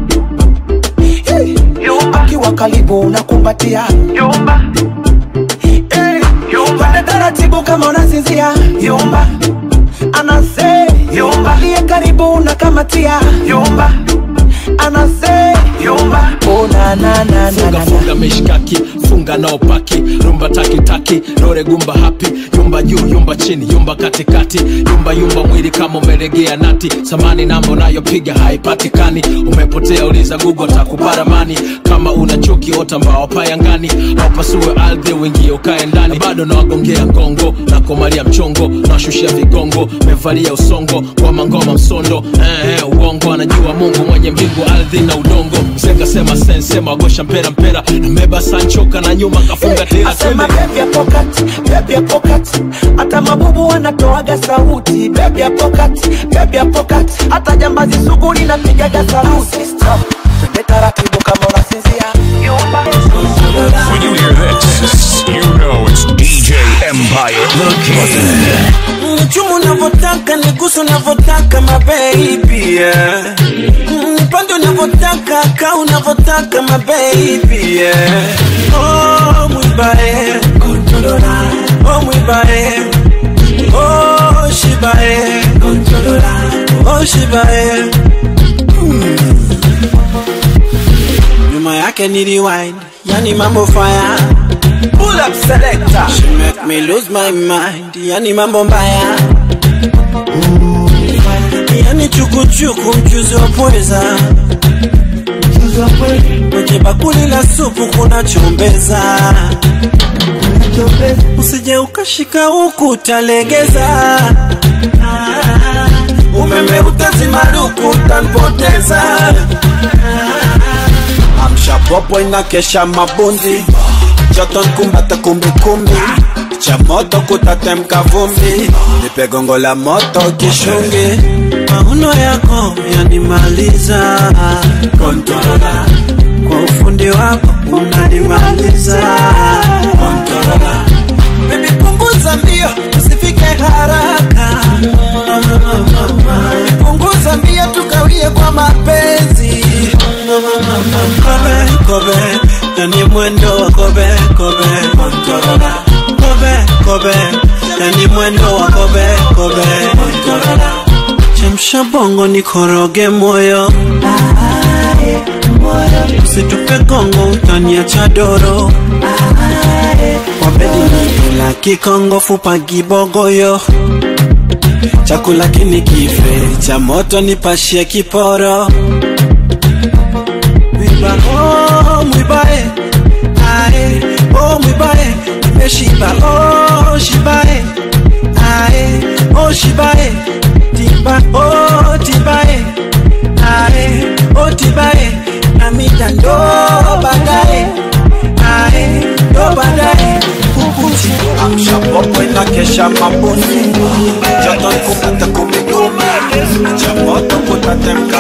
akiwa karibu unakumbatia yumba twende taratibu kama unasinzia yumba anase yumba aliye karibu unakamatia yumba anase yumba una na na na funga funga mishkaki funga nao paki rumba taki taki rore gumba hapi yumba juu yumba chini yumba katikati yumba yumba mwili kama umeregea nati samani namba unayopiga haipatikani umepotea uliza gugu takuparamani kama una chuki ota mbao payangani aupasue ardhi uingie ukae ndani bado nawagongea ngongo nakomalia mchongo nawashushia vigongo mevalia usongo ngoma ngoma msondo eh, eh, uongo anajua mungu mwenye mbingu ardhi na udongo msekasema sensema wagosha mpera mpera nameba sanchoka na nyuma kafunga tera asema twende bebi ya pokat bebi ya pokat hata mabubu wanatoaga sauti bebi ya pokat bebi ya pokat hata jambazi sugu linapigaga saluti Stop. twende taratibu kama unasinzia When you hear this, you know it's DJ Empire the King. Nichumu unavyotaka nigusu unavyotaka mabebi yeah. Nipande unavyotaka ka unavyotaka mabebi yeah. Oh mwibae Oh mwibae Oh shibae Oh shibae Nyuma yake ni rewind Yani mambo fire Pull up selector She make me lose my mind Yani mambo mbaya Yani chukuchuku mchuzi wa pweza Kwenye bakuli la supu kuna chombeza Usije ukashika huku utalegeza Umeme utazimaruku utanipoteza Amsha popo inakesha mabundi Joto nkumbata kumbikumbi cha moto kutatemka vumbi nipe gongo la moto kishungi mauno yako yanimaliza Kontorola. kwa ufundi wako unanimaliza Kontorola. Baby punguza mbio usifike haraka punguza mbio tukawie kwa mapenzi kobe kobe yani mwendo wa kobe kobe Kontorola. kobe kobe yani mwendo wa kobe kobe Kontorola. chemsha bongo nikoroge moyo usitupe gongo utaniacha doro kwa bedi nikula kikongo fupa gibogoyo chakula kini kife cha moto nipashie kiporo mwiba oh, mwibae ae oh, mwibae nimeshiba oh, shibae ae oh, shibae tiba oh, tibae ae oh, tibae namita ndo baadaye ae ndo baadaye kukuchi amsha popo inakesha mabundi joto nkupata kumigumi cha moto kutatemka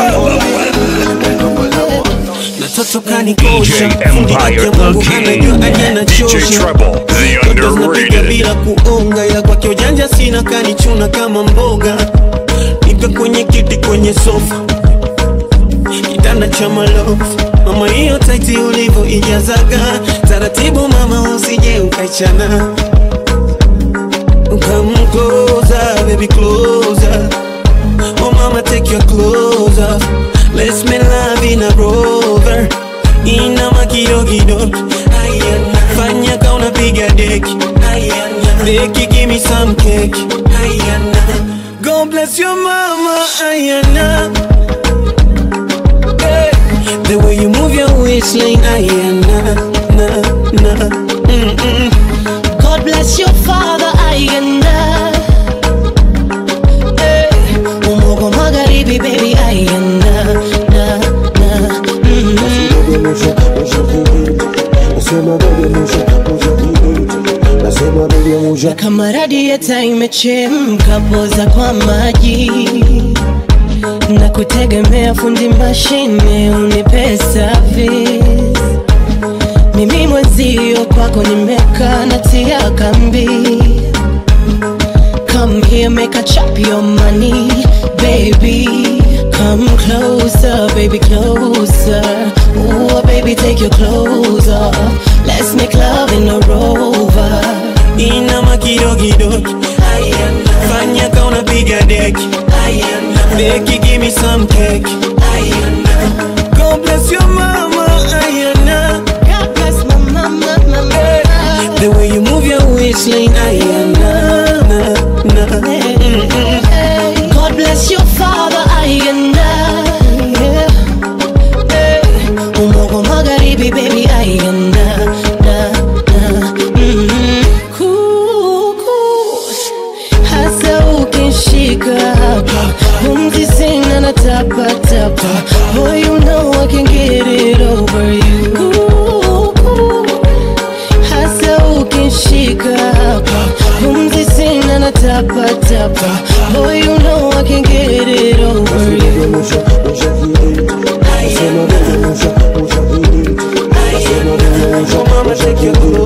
natoto kanikosha DJ Empire the King. DJ Treble, the napiga underrated. bila kuonga ya kwake ujanja sina kanichuna kama mboga nipe kwenye kiti kwenye sofa kitanda cha malofu mama hiyo taiti ulivyo ijazaga taratibu mama usije ukaichana Come closer, baby, closer. Oh, mama, take your clothes off. Let's make love in a rover. Inama kidogo Ayana. Fanya ka unapiga deki Ayana. Deki, give me some cake Ayana. God bless your mama Ayana. Hey. The way you move your waistline Ayana. Na, na. Mm-mm. God bless your father Ayanda hey. Umogo magharibi baby Ayanda na, na, mm. Kama radieta imechemka poza kwa maji na kutegemea fundi mashine unipe service mimi mwenzio kwako nimekaa natia kambi come here make a chop your money baby come closer baby closer Ooh, baby take your clothes off let's make love in a rover Inama kidogo Fanya ka unapiga deki Deki give me some cake God bless your mama Ayana waistline. Ay, na, na, na. God bless your father, ayanda. Yeah. Eh, Umogo magharibi, baby, ayanda. Na, na. Mhm. Kuku. Hasa ukishika hapa, pumzi sina na tapa tapa. Boy, you know I can get it over you. Kuku. Hasa ukishika hapa, pumzi sina na tapa tapa. Boy, you know I can get it over you. Mama, take your clothes